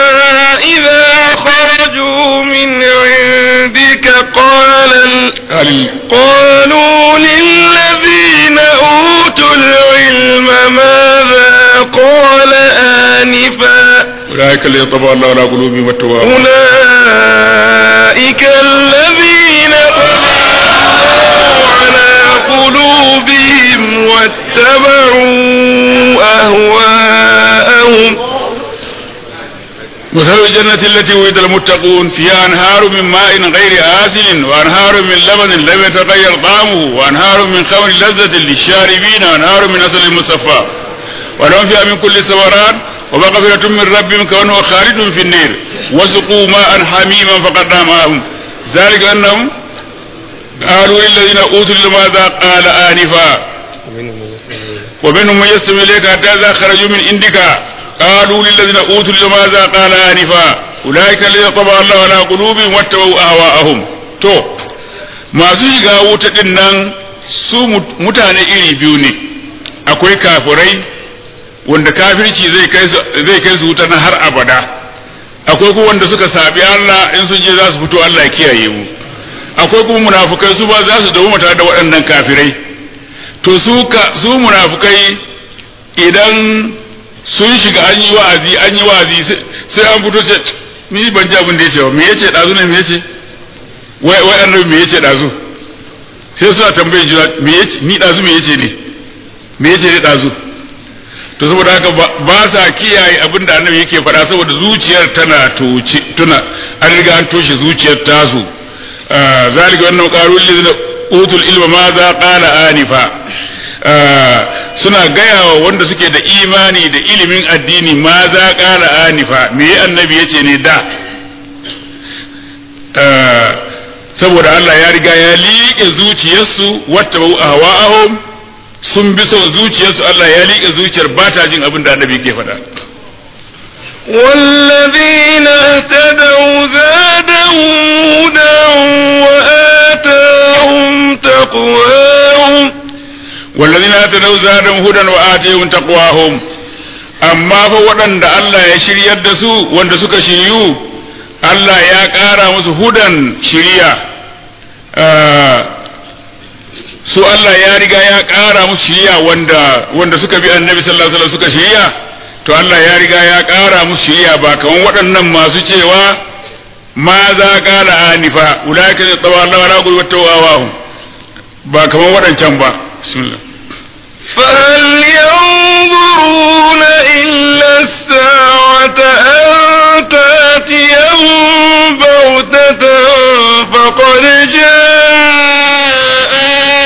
إذا خرجوا من عندك قال ال- قال قالوا للذين أوتوا العلم ماذا قال آنفا أولئك الذين طبع الله على قلوبهم واتبعوا أولئك الذين طبع الله على قلوبهم واتبعوا أهواءهم مثل الجنة التي وعد المتقون فيها أنهار من ماء غير آسن وأنهار من لبن لم يتغير طعمه وأنهار من خمر لذة للشاربين وأنهار من أصل مصفى ولهم فيها من كل الثمرات ومغفرة من ربهم كمن هو خالد في النير وسقوا ماء حميما فقد معهم ذلك أنهم قالوا للذين أوتوا لماذا قال آنفا ومنهم من يستمع إليك حتى إذا خرجوا من عندك قالوا للذين أوتوا لماذا قال آنفا أولئك الذين طبع الله على قلوبهم واتبعوا أهواءهم تو masu shiga wuta din nan su mutane iri biyu ne akwai kafirai wanda kafirci zai kai su zai kai su wuta na har abada akwai kuma wanda suka sabi Allah in sun je za su fito Allah ya kiyaye mu akwai kuma munafukai su ba za su dawo tare da waɗannan kafirai to su ka su munafukai idan sun shiga an yi wa'azi an yi wa'azi sai an fito ce ni ban ji abin da yace ba me yace dazu ne me yace wai wai annabi me yace dazu sai suna tambayin juna me yace ni dazu me yace ne me yace ne dazu to saboda haka ba sa kiyaye abin da annabi yake faɗa saboda zuciyar tana toce tuna an riga an toshe zuciyar tasu zalika wannan qarul lidina utul ilma ma za qala anifa suna gaya wa wanda suke da imani da ilimin addini ma za qala anifa me annabi yace ne da saboda Allah ya riga ya liƙe zuciyarsu wata ahwa'ahum sun bi son zuciyarsu Allah ya liƙe zuciyar ba ta jin abin da annabi ke faɗa والذين اهتدوا زادهم هدى وآتاهم تقواهم والذين اهتدوا زادهم هدى وآتاهم تقواهم amma fa waɗanda Allah ya shiryar da su wanda suka shiryu Allah ya ƙara musu hudan shiriya su Allah ya riga ya ƙara musu shiriya wanda wanda suka bi annabi sallallahu alaihi wasallam suka shiriya to Allah ya riga ya ƙara musu shiriya ba kaman waɗannan masu cewa ma za ƙala anifa ulaika ne tsawa Allah wala qul wattawahu ba kaman waɗancan ba bismillah فهل ينظرون إلا الساعة أن تأتيهم بغتة فقد جاء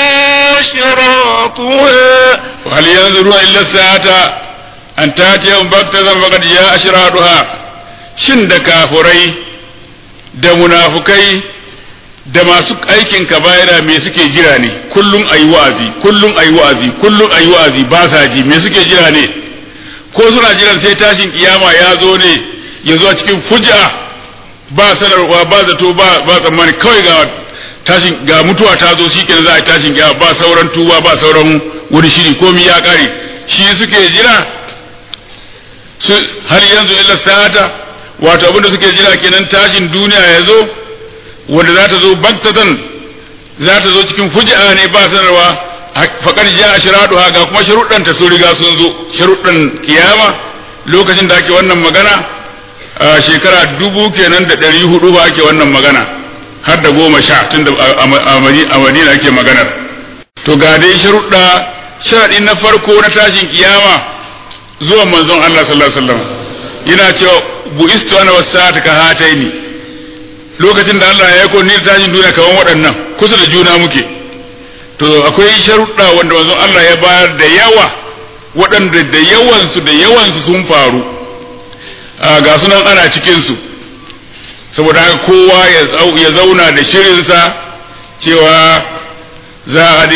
أشراطها وهل ينظرون إلا الساعة أن تأتيهم بغتة فقد جاء أشراطها shin da kafurai da munafukai da masu aikin kabaira me suke jira ne kullum ayi wa'azi kullum ayi wa'azi kullum ayi wa'azi ba sa ji me suke jira ne ko suna jiran sai tashin kiyama ya zo ne ya zo a cikin fuj'a ba sanarwa ba zato ba ba tsammani kawai ga tashin ga mutuwa ta zo shikenan za a yi tashin kiyama ba sauran tuba ba sauran wani shiri komi ya kare shi suke jira su har yanzu illa sa'ata wato abinda suke jira kenan tashin duniya ya zo wanda za ta zo baktatan za ta zo cikin fuji'a ne ba sanarwa faƙar ja a shiraɗuwa ga kuma sharuɗanta sun riga sun zo sharuɗan kiyama lokacin da ake wannan magana a shekara dubu kenan da ɗari hudu ba ake wannan magana har da goma sha tun da a madina ake maganar to ga dai sharuɗa sharaɗi na farko na tashin kiyama zuwan manzon Allah sallallahu alaihi wasallam yana cewa bu'istu ana wasa'ata ka hataini lokacin da Allah ya aiko ni tashin duniya kaman waɗannan kusa da juna muke to akwai sharuɗa wanda manzon Allah ya bayar da yawa waɗanda da yawansu da yawansu sun faru ga sunan ana cikinsu saboda haka kowa ya zauna da shirinsa cewa za a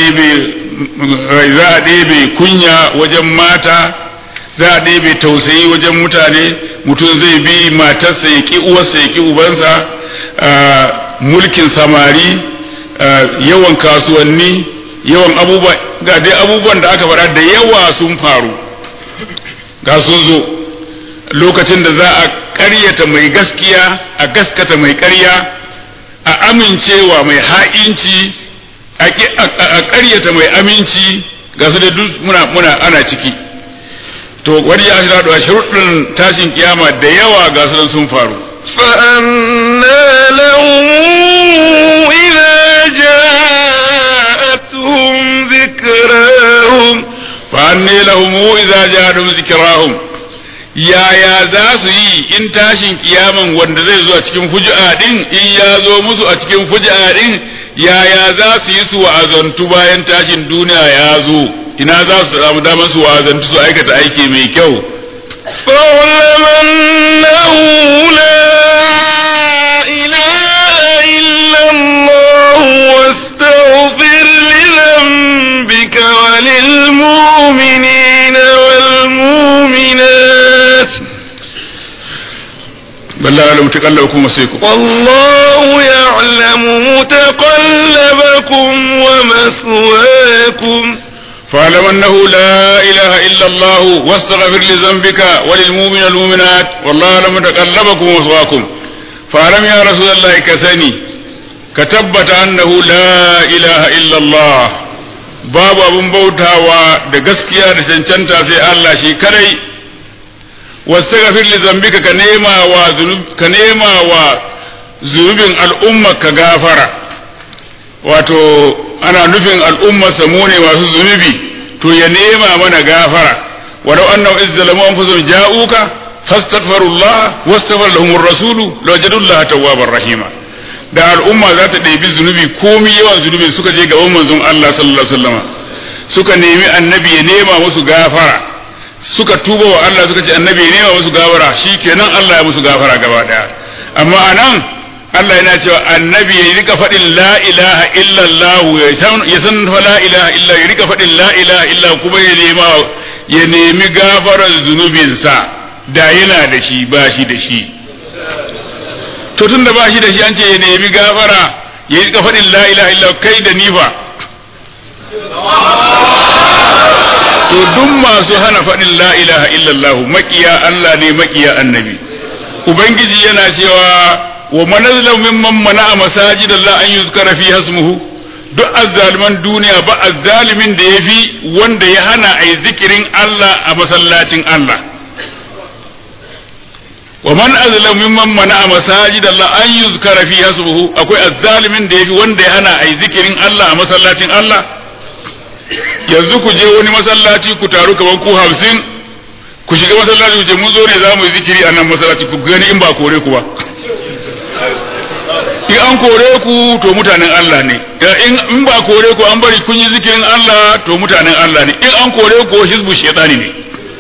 ɗebe kunya wajen mata za a ɗebe tausayi wajen mutane mutum zai bi matarsa ya ƙi uwarsa ya ƙi ubansa mulkin samari yawan kasuwanni yawan abubuwa ga dai abubuwan da aka faɗa da yawa sun faru ga sun zo lokacin da za a ƙaryata mai gaskiya a gaskata mai ƙarya a amincewa mai ha'inci a ƙaryata mai aminci ga su da duk muna muna ana ciki to wani ya shi da sharuɗin tashin kiyama da yawa ga su sun faru فأنا لهم إذا جاءتهم ذكراهم فأني لهم إذا جاءتهم ذكراهم yaya za su yi in tashin kiyaman wanda zai zo a cikin fuji'a din in ya zo musu a cikin fuji'a din yaya za su yi su wa'azantu bayan tashin duniya ya zo ina za su samu damar su wa'azantu su aikata aiki mai kyau فاعلم أنه لا إله إلا الله واستغفر لذنبك وللمؤمنين والمؤمنات بل لا يعلم تقلبكم وسيكم والله يعلم متقلبكم ومثواكم فاعلم انه لا اله الا الله واستغفر لذنبك وللمؤمن والمؤمنات والله يعلم تقلبكم ومثواكم فاعلم يا رسول الله كسني كتبت انه لا اله الا الله babu abin bautawa da gaskiya da cancanta sai Allah shi kadai wastaghfir li zambika ka nema wa ka nema wa zunubin al'umma ka gafara wato ana nufin al'umma samu ne masu zunubi to ya nema mana gafara walau annahu izzalamu anfusahum ja'uka fastaghfirullah wastaghfar lahum ar-rasulu lawajadullaha tawwabar rahima da al'umma za ta ɗebi zunubi komi yawan zunubi suka je gaban manzon Allah sallallahu alaihi wasallam suka nemi annabi ya nema musu gafara suka tuba wa Allah suka ce annabi ya nema musu gafara shikenan Allah ya musu gafara gaba daya amma anan Allah yana cewa annabi ya rika faɗin la ilaha illallah ya san fa la ilaha illa ya rika faɗin la ilaha illa kuma ya nema ya nemi gafarar zunubinsa da yana da shi ba shi da shi to tun da ba shi da shi an ce ya nemi gafara ya rika faɗin la ilaha illa kai da nifa to duk masu hana faɗin la ilaha illallah makiya Allah ne makiya annabi ubangiji yana cewa wa manazla mimman mana'a masajid Allah an yuzkara fi hasmuhu duk azzaliman duniya ba azzalimin da yafi wanda ya hana ai zikirin Allah a masallacin Allah wa man azlam mimman mana'a masajid Allah an yuzkara fi hasmuhu akwai azzalimin da yafi wanda ya hana ai zikirin Allah a masallacin Allah yanzu ku je wani masallaci ku taru kamar ku hamsin ku shiga masallaci ku ce mun zo ne za mu yi zikiri a nan masallaci ku gani in ba kore ku ba in an kore ku to mutanen Allah ne in ba kore ku an bari kun yi zikirin Allah to mutanen Allah ne in an kore ku hizbu shaitani ne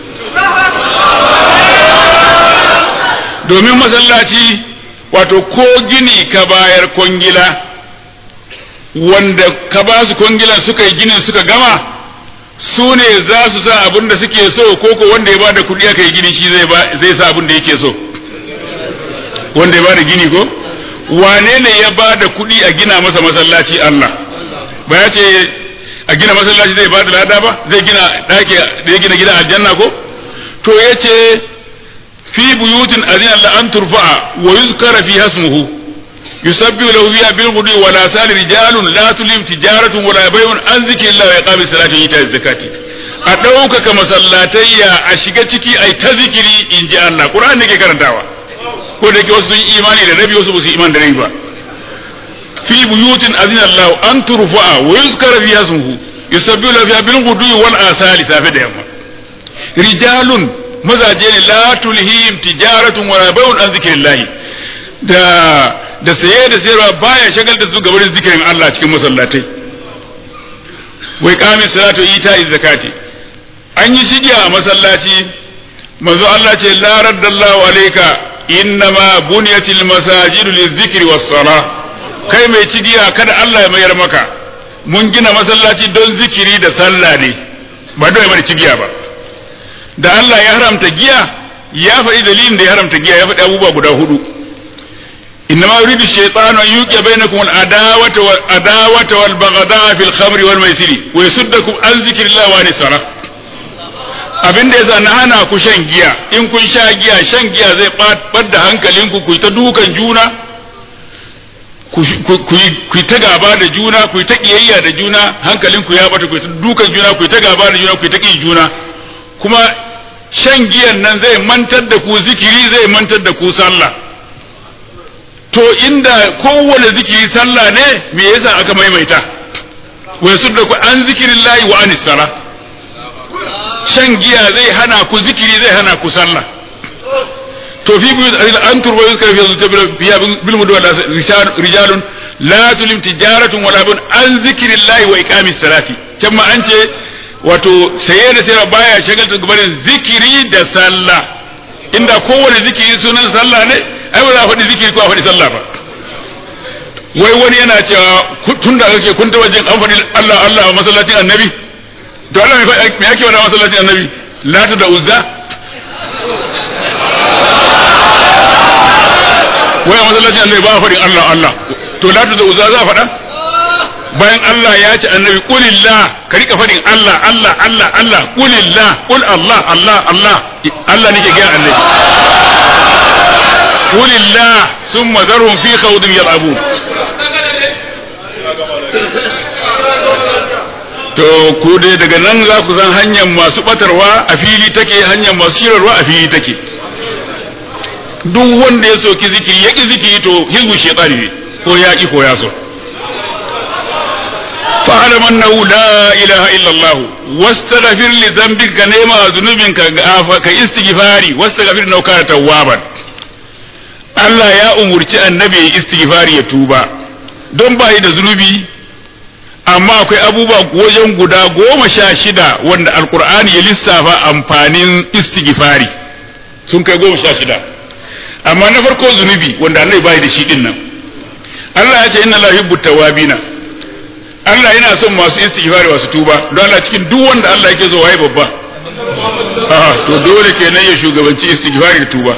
domin masallaci wato ko gini ka bayar kwangila wanda ka ba su kwangilan suka yi ginin suka gama su ne za su sa abin da suke so ko ko wanda ya ba da kuɗi aka yi gini shi zai sa abin da yake so wanda ya ba da gini ko wane ne ya ba da kuɗi a gina masa masallaci Allah ba ya ce a gina masallaci zai ba da lada ba zai gina ɗaki da ya gina gidan aljanna ko to ya ce fi buyutin azina Allah an turfa'a wa yuzkara fi hasmuhu yusabbihu lahu fiha bil ghudwi wa la sal rijalun la tulim tijaratun wa la bay'un an zikrillah wa iqamis salati wa ita'iz zakati a ɗaukaka masallatayya a shiga ciki ai ta zikiri in ji Allah Qur'ani ke karantawa ko da ke wasu sun imani da rabi wasu ba su imani da rabi ba fi buyutin azina Allah an turfa'a wa yuzkara fiha ismuhu yusabbihu lahu fiha bil ghudwi wal asali safi da yamma rijalun mazaje ne la tulhihim tijaratun wala bai'un an zikrillah da da saye da sayarwa baya shagal da su gabarin zikirin Allah cikin masallatai wai kami salatu ita zakati an yi shigiya a masallaci manzo Allah ce la raddallahu alayka innama bunyatil masajidu lizikri was sala kai mai cigiya kada Allah ya mayar maka mun gina masallaci don zikiri da sallah ne ba don mai cigiya ba da Allah ya haramta giya ya faɗi dalilin da ya haramta giya ya faɗi abubuwa guda hudu إنما يريد الشيطان أن يوقع بينكم العداوة والعداوة والبغضاء في الخمر والميسر ويصدكم عن ذكر الله وعن الصلاة abin da yasa na hana ku shan giya in kun sha giya shan giya zai ɓadda hankalinku ku ta dukan juna ku ta gaba da juna ku ta kiyayya da juna hankalinku ya bata ku ta dukan juna ku ta gaba da juna ku ta ƙi juna kuma shan giyan nan zai mantar da ku zikiri zai mantar da ku sallah to inda kowane zikiri sallah ne me yasa aka maimaita wa da ku an zikirin layi wa anis sala shan giya zai hana ku zikiri zai hana ku sallah to fi bi an turba yuzkar fi zuta biya bil mudu wa rijalun la tulim tijaratun wala bun an zikirin layi wa iqamis salati can ma an ce wato saye da sayarwa baya shagalta gabanin zikiri da sallah inda kowane zikiri sunan sallah ne ai ba za a faɗi zikiri ko a faɗi sallah ba wai wani yana cewa tun da ake kun ta wajen an faɗi Allah Allah a masallacin annabi to Allah me yake wani masallacin annabi lata da uzza wai a masallacin annabi ba a faɗin Allah Allah to lata da uzza za a faɗa bayan Allah ya ce annabi kulillah ka rika faɗin Allah Allah Allah Allah kulillah kul Allah Allah Allah Allah nake ga annabi kulillah summa zarhum fi khawdin yal'abun to ku dai daga nan za ku san hanyar masu batarwa a fili take hanyar masu shirarwa a fili take duk wanda ya soki zikiri ya ki zikiri to hizbu shaytani ne ko ya ki ko ya so فاعلم أنه لا إله إلا الله واستغفر لذنبك كنيما ذنوبك كاستغفاري واستغفر إنه كان توابا Allah ya umurci annabi ya istighfari ya tuba don ba da zunubi amma akwai abubuwa wajen guda goma sha shida wanda alkur'ani ya lissafa amfanin istighfari sun kai goma sha shida amma na farko zunubi wanda annabi bai da shi din nan Allah ya ce inna la yuhibbu tawabina Allah yana son masu istighfari masu tuba don Allah cikin duk wanda Allah yake zo waye babba ah to dole kenan ya shugabanci istighfari da tuba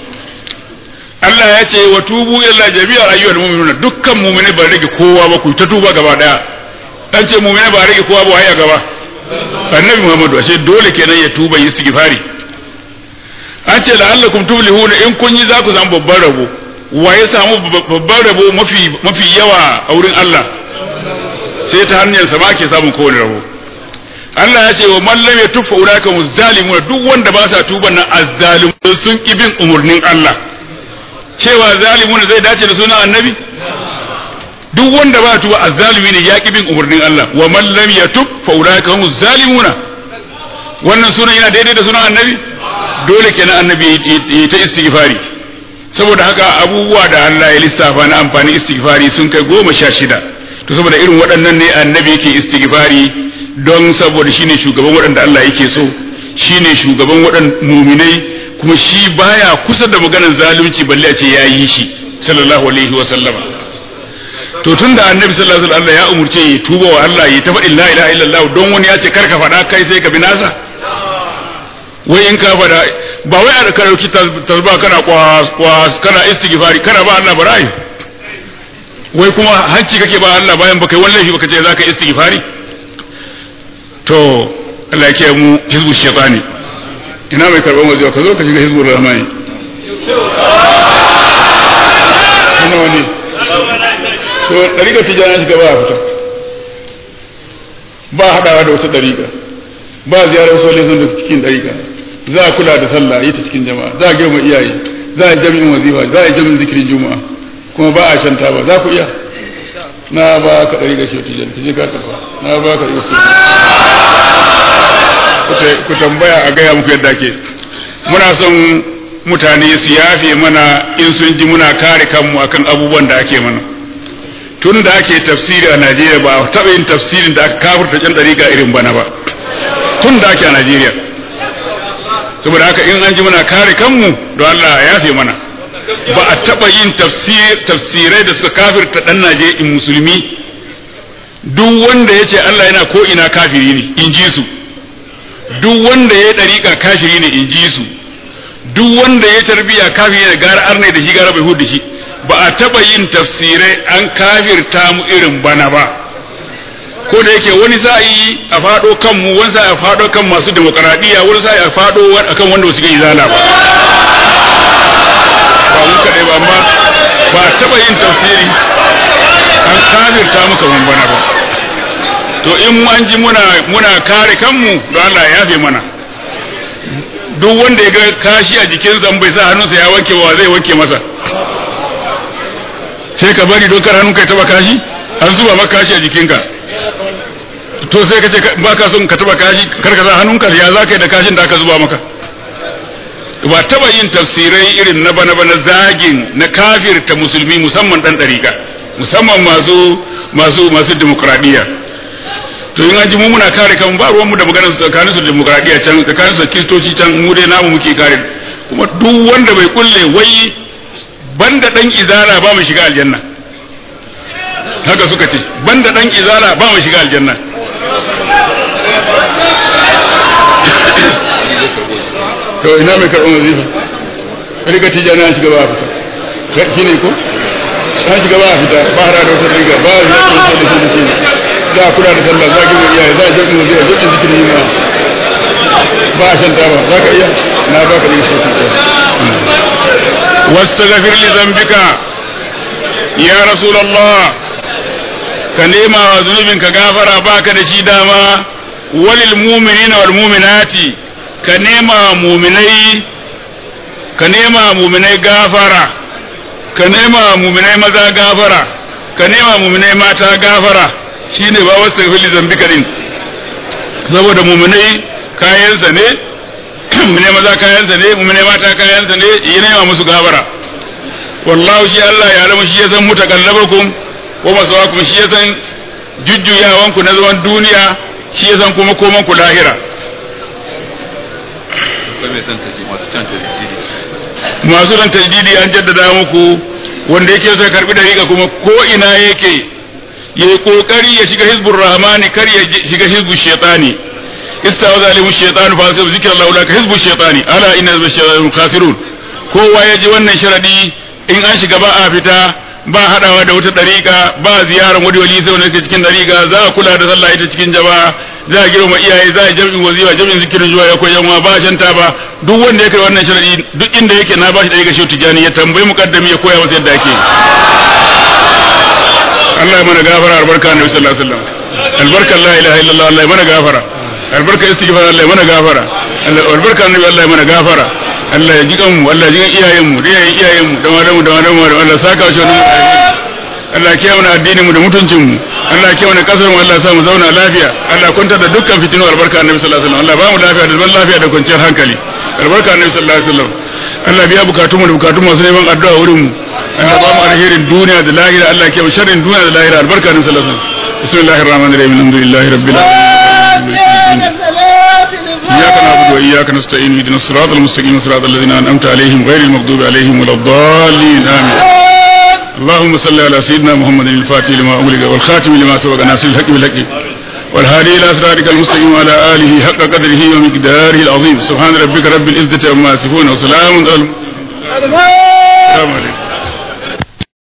Allah ya ce wa tubu illa jami'a ayyuhal mu'minuna dukkan mu'mini ba rage kowa ba ku ta tuba gaba daya dan ce mu'mini ba rage kowa ba waye gaba annabi Muhammadu ashe dole kenan ya tuba yi istighfari an ce la'allakum tuflihuna in kun yi za ku zama babban rabo wa ya samu babban rabo mafi mafi yawa a wurin Allah sai ta hanyar sa ke samun kowane rabo Allah ya ce wa man lam yatuffa ulaka muzzalimuna duk wanda ba sa tuban nan azzalimun sun ki bin umurnin Allah cewa zalimun zai dace da sunan annabi duk wanda ba tuba azzalimi ne ya ki bin umurnin Allah wa man lam yatub fa ulaka hum zalimuna wannan sunan yana daidai da sunan annabi dole kenan annabi ya ta istighfari saboda haka abubuwa da Allah ya lissafa na amfani istighfari sun kai goma sha shida to saboda irin waɗannan ne annabi yake istighfari don saboda shine shugaban waɗanda Allah yake so shine shugaban waɗanda muminai kuma shi baya kusa da maganar zalunci balle a ce ya yi shi sallallahu alaihi wa sallama to tun da annabi sallallahu alaihi wa sallam ya umurce ya tuba wa Allah ya ta faɗin la ilaha illallah don wani ya ce kar ka faɗa kai sai ka bi nasa wai in ka faɗa ba wai a ka dauki tasba kana kwas kwas kana istighfari kana ba Allah bara'i wai kuma hanci kake ba Allah bayan baka yi wallahi baka ce zaka istighfari to Allah ya mu hizbu shaytani ina mai karban waje ka zo ka shiga hizbul rahmani ina wani to dariƙa tijana shiga ba fita ba hadawa da wata dariƙa ba ziyarar solin da cikin dariƙa za a kula da sallah yi ta cikin jama'a za a girma iyaye za a jami'in wazifa za a jami'in zikirin juma'a kuma ba a shanta ba za ku iya na ba ka ɗari ga shauti jan je ka tafa na ba ka ɗari ku tambaya a gaya muku yadda ke muna son mutane su yafe mana in sun ji muna kare kanmu akan abubuwan da ake mana tun da ake tafsiri a Najeriya ba a taɓa yin tafsirin da aka kafurta can ɗariƙa irin bana ba tun da ake a Najeriya saboda haka in an ji muna kare kanmu don Allah ya yafe mana ba a taɓa yin tafsirai da suka kafirta ɗan Najeriya in musulmi duk wanda ya ce Allah yana ko ina kafiri ne in ji su duk wanda ya ɗariƙa kafiri ne in ji su duk wanda ya tarbiya kafiri ne gara arne da shi gara bai hudu shi ba a taɓa yin tafsirai an kafirta mu irin bana ba ko da yake wani sa'i a faɗo kan mu wani sa'i a faɗo kan masu demokaradiyya wani sa'i a faɗo akan wanda su yi zala ba ba mu kaɗai ba amma ba a taɓa yin tafsiri an kafirta mu kaman bana ba to in mu an ji muna muna kare kanmu don Allah ya yafe mana duk wanda ya ga kashi a jikinsa bai sa hannunsa ya wanke wa zai wanke masa sai ka bari don kar hannunka ya taba kashi an zuba maka kashi a jikinka to sai ka ce ba ka son ka taba kashi kar ka sa hannunka ya za ka yi da kashin da aka zuba maka ba taba yin tafsirai irin na bana bana zagin na kafirta musulmi musamman dan dariƙa musamman masu masu masu demokradiyya to in an ji mu muna kare kan ba ruwan mu da maganar tsakanin su demokradiyya can tsakanin su kristoci can mu dai namu muke kare kuma duk wanda bai kulle wai banda dan izala ba mu shiga aljanna haka suka ce banda dan izala ba mu shiga aljanna to ina mai karɓar wazifa riga tijani an shiga ba a fita shi ne ko an shiga ba a fita ba hada da wata riga ba a yi yakin da shi da shi za a kula da sallah za a gina iyaye za a jirgin wazifa jirgin zikirin yi ma ba a shanta ba za ka iya na ba ka riga sosai واستغفر لذنبك يا رسول الله كنيما وذنوبك غافرا باك دشي داما وللمؤمنين والمؤمنات كنيما مؤمني كنيما مؤمني غافرا كنيما مؤمني مذا غافرا كنيما مؤمني ماتا غافرا shine ba wasu fili zambika din saboda muminai kayansa ne mune maza kayansa ne mune mata kayansa ne yi nema musu gabara wallahu shi Allah ya alamu shi ya san mutakallabakum wa masawakum shi ya san jujjuyawan ku na zaman duniya shi ya san kuma koman ku lahira masu ran tajdidi an jaddada muku wanda yake so ya karbi dariƙa kuma ko ina yake ya yi kokari ya shiga hizbur rahmani kar ya shiga hizbur shaitani استعوذ عليهم الشيطان فاسب ذكر الله لك حزب الشيطان الا ان حزب الشيطان خاسرون kowa ya ji wannan sharadi in an shiga ba a fita ba hadawa da wata dariƙa ba ziyarar wani wali sai wanda cikin dariƙa za a kula da sallah ita cikin jama'a za a girma iyaye za a jami'in wazifa jami'in zikirin zuwa ya koyan wa ba shanta ba duk wanda ya kai wannan sharadi duk inda yake na bashi dariƙa shi tijani ya tambayi mukaddami ya koya masa yadda ake Allah ya mana gafara albarka annabi sallallahu alaihi wasallam albarka la ilaha illallah Allah ya mana gafara albarka istighfar Allah ya mana gafara albarka annabi Allah ya mana gafara Allah ya ji kanmu Allah ya ji iyayen mu da iyayen iyayen mu da malamu da malamu da Allah saka shi wannan Allah ya kiyaye mana addinin mu da mutuncin mu Allah ya kiyaye mana kasar mu Allah ya sa mu zauna lafiya Allah ya kwantar da dukkan fitinu albarka annabi sallallahu alaihi wasallam Allah ba mu lafiya da zaman lafiya da kwanciyar hankali albarka annabi sallallahu alaihi wasallam Allah biya bukatun mu da bukatun masu neman addu'a wurin mu Allah ba mu alherin duniya da lahira Allah ya kiyaye sharrin duniya da lahira albarka annabi sallallahu alaihi wasallam bismillahir rahmanir rahim alhamdulillahi rabbil alamin إياك نعبد وإياك نستعين اهدنا الصراط المستقيم صراط الذين أنعمت عليهم غير المغضوب عليهم ولا الضالين آمين اللهم صل على سيدنا محمد الفاتح لما أغلق والخاتم لما سبق ناصر الحق بالحق والهادي إلى صراطك المستقيم وعلى آله حق قدره ومقداره العظيم سبحان ربك رب العزة عما يصفون وسلام على السلام عليكم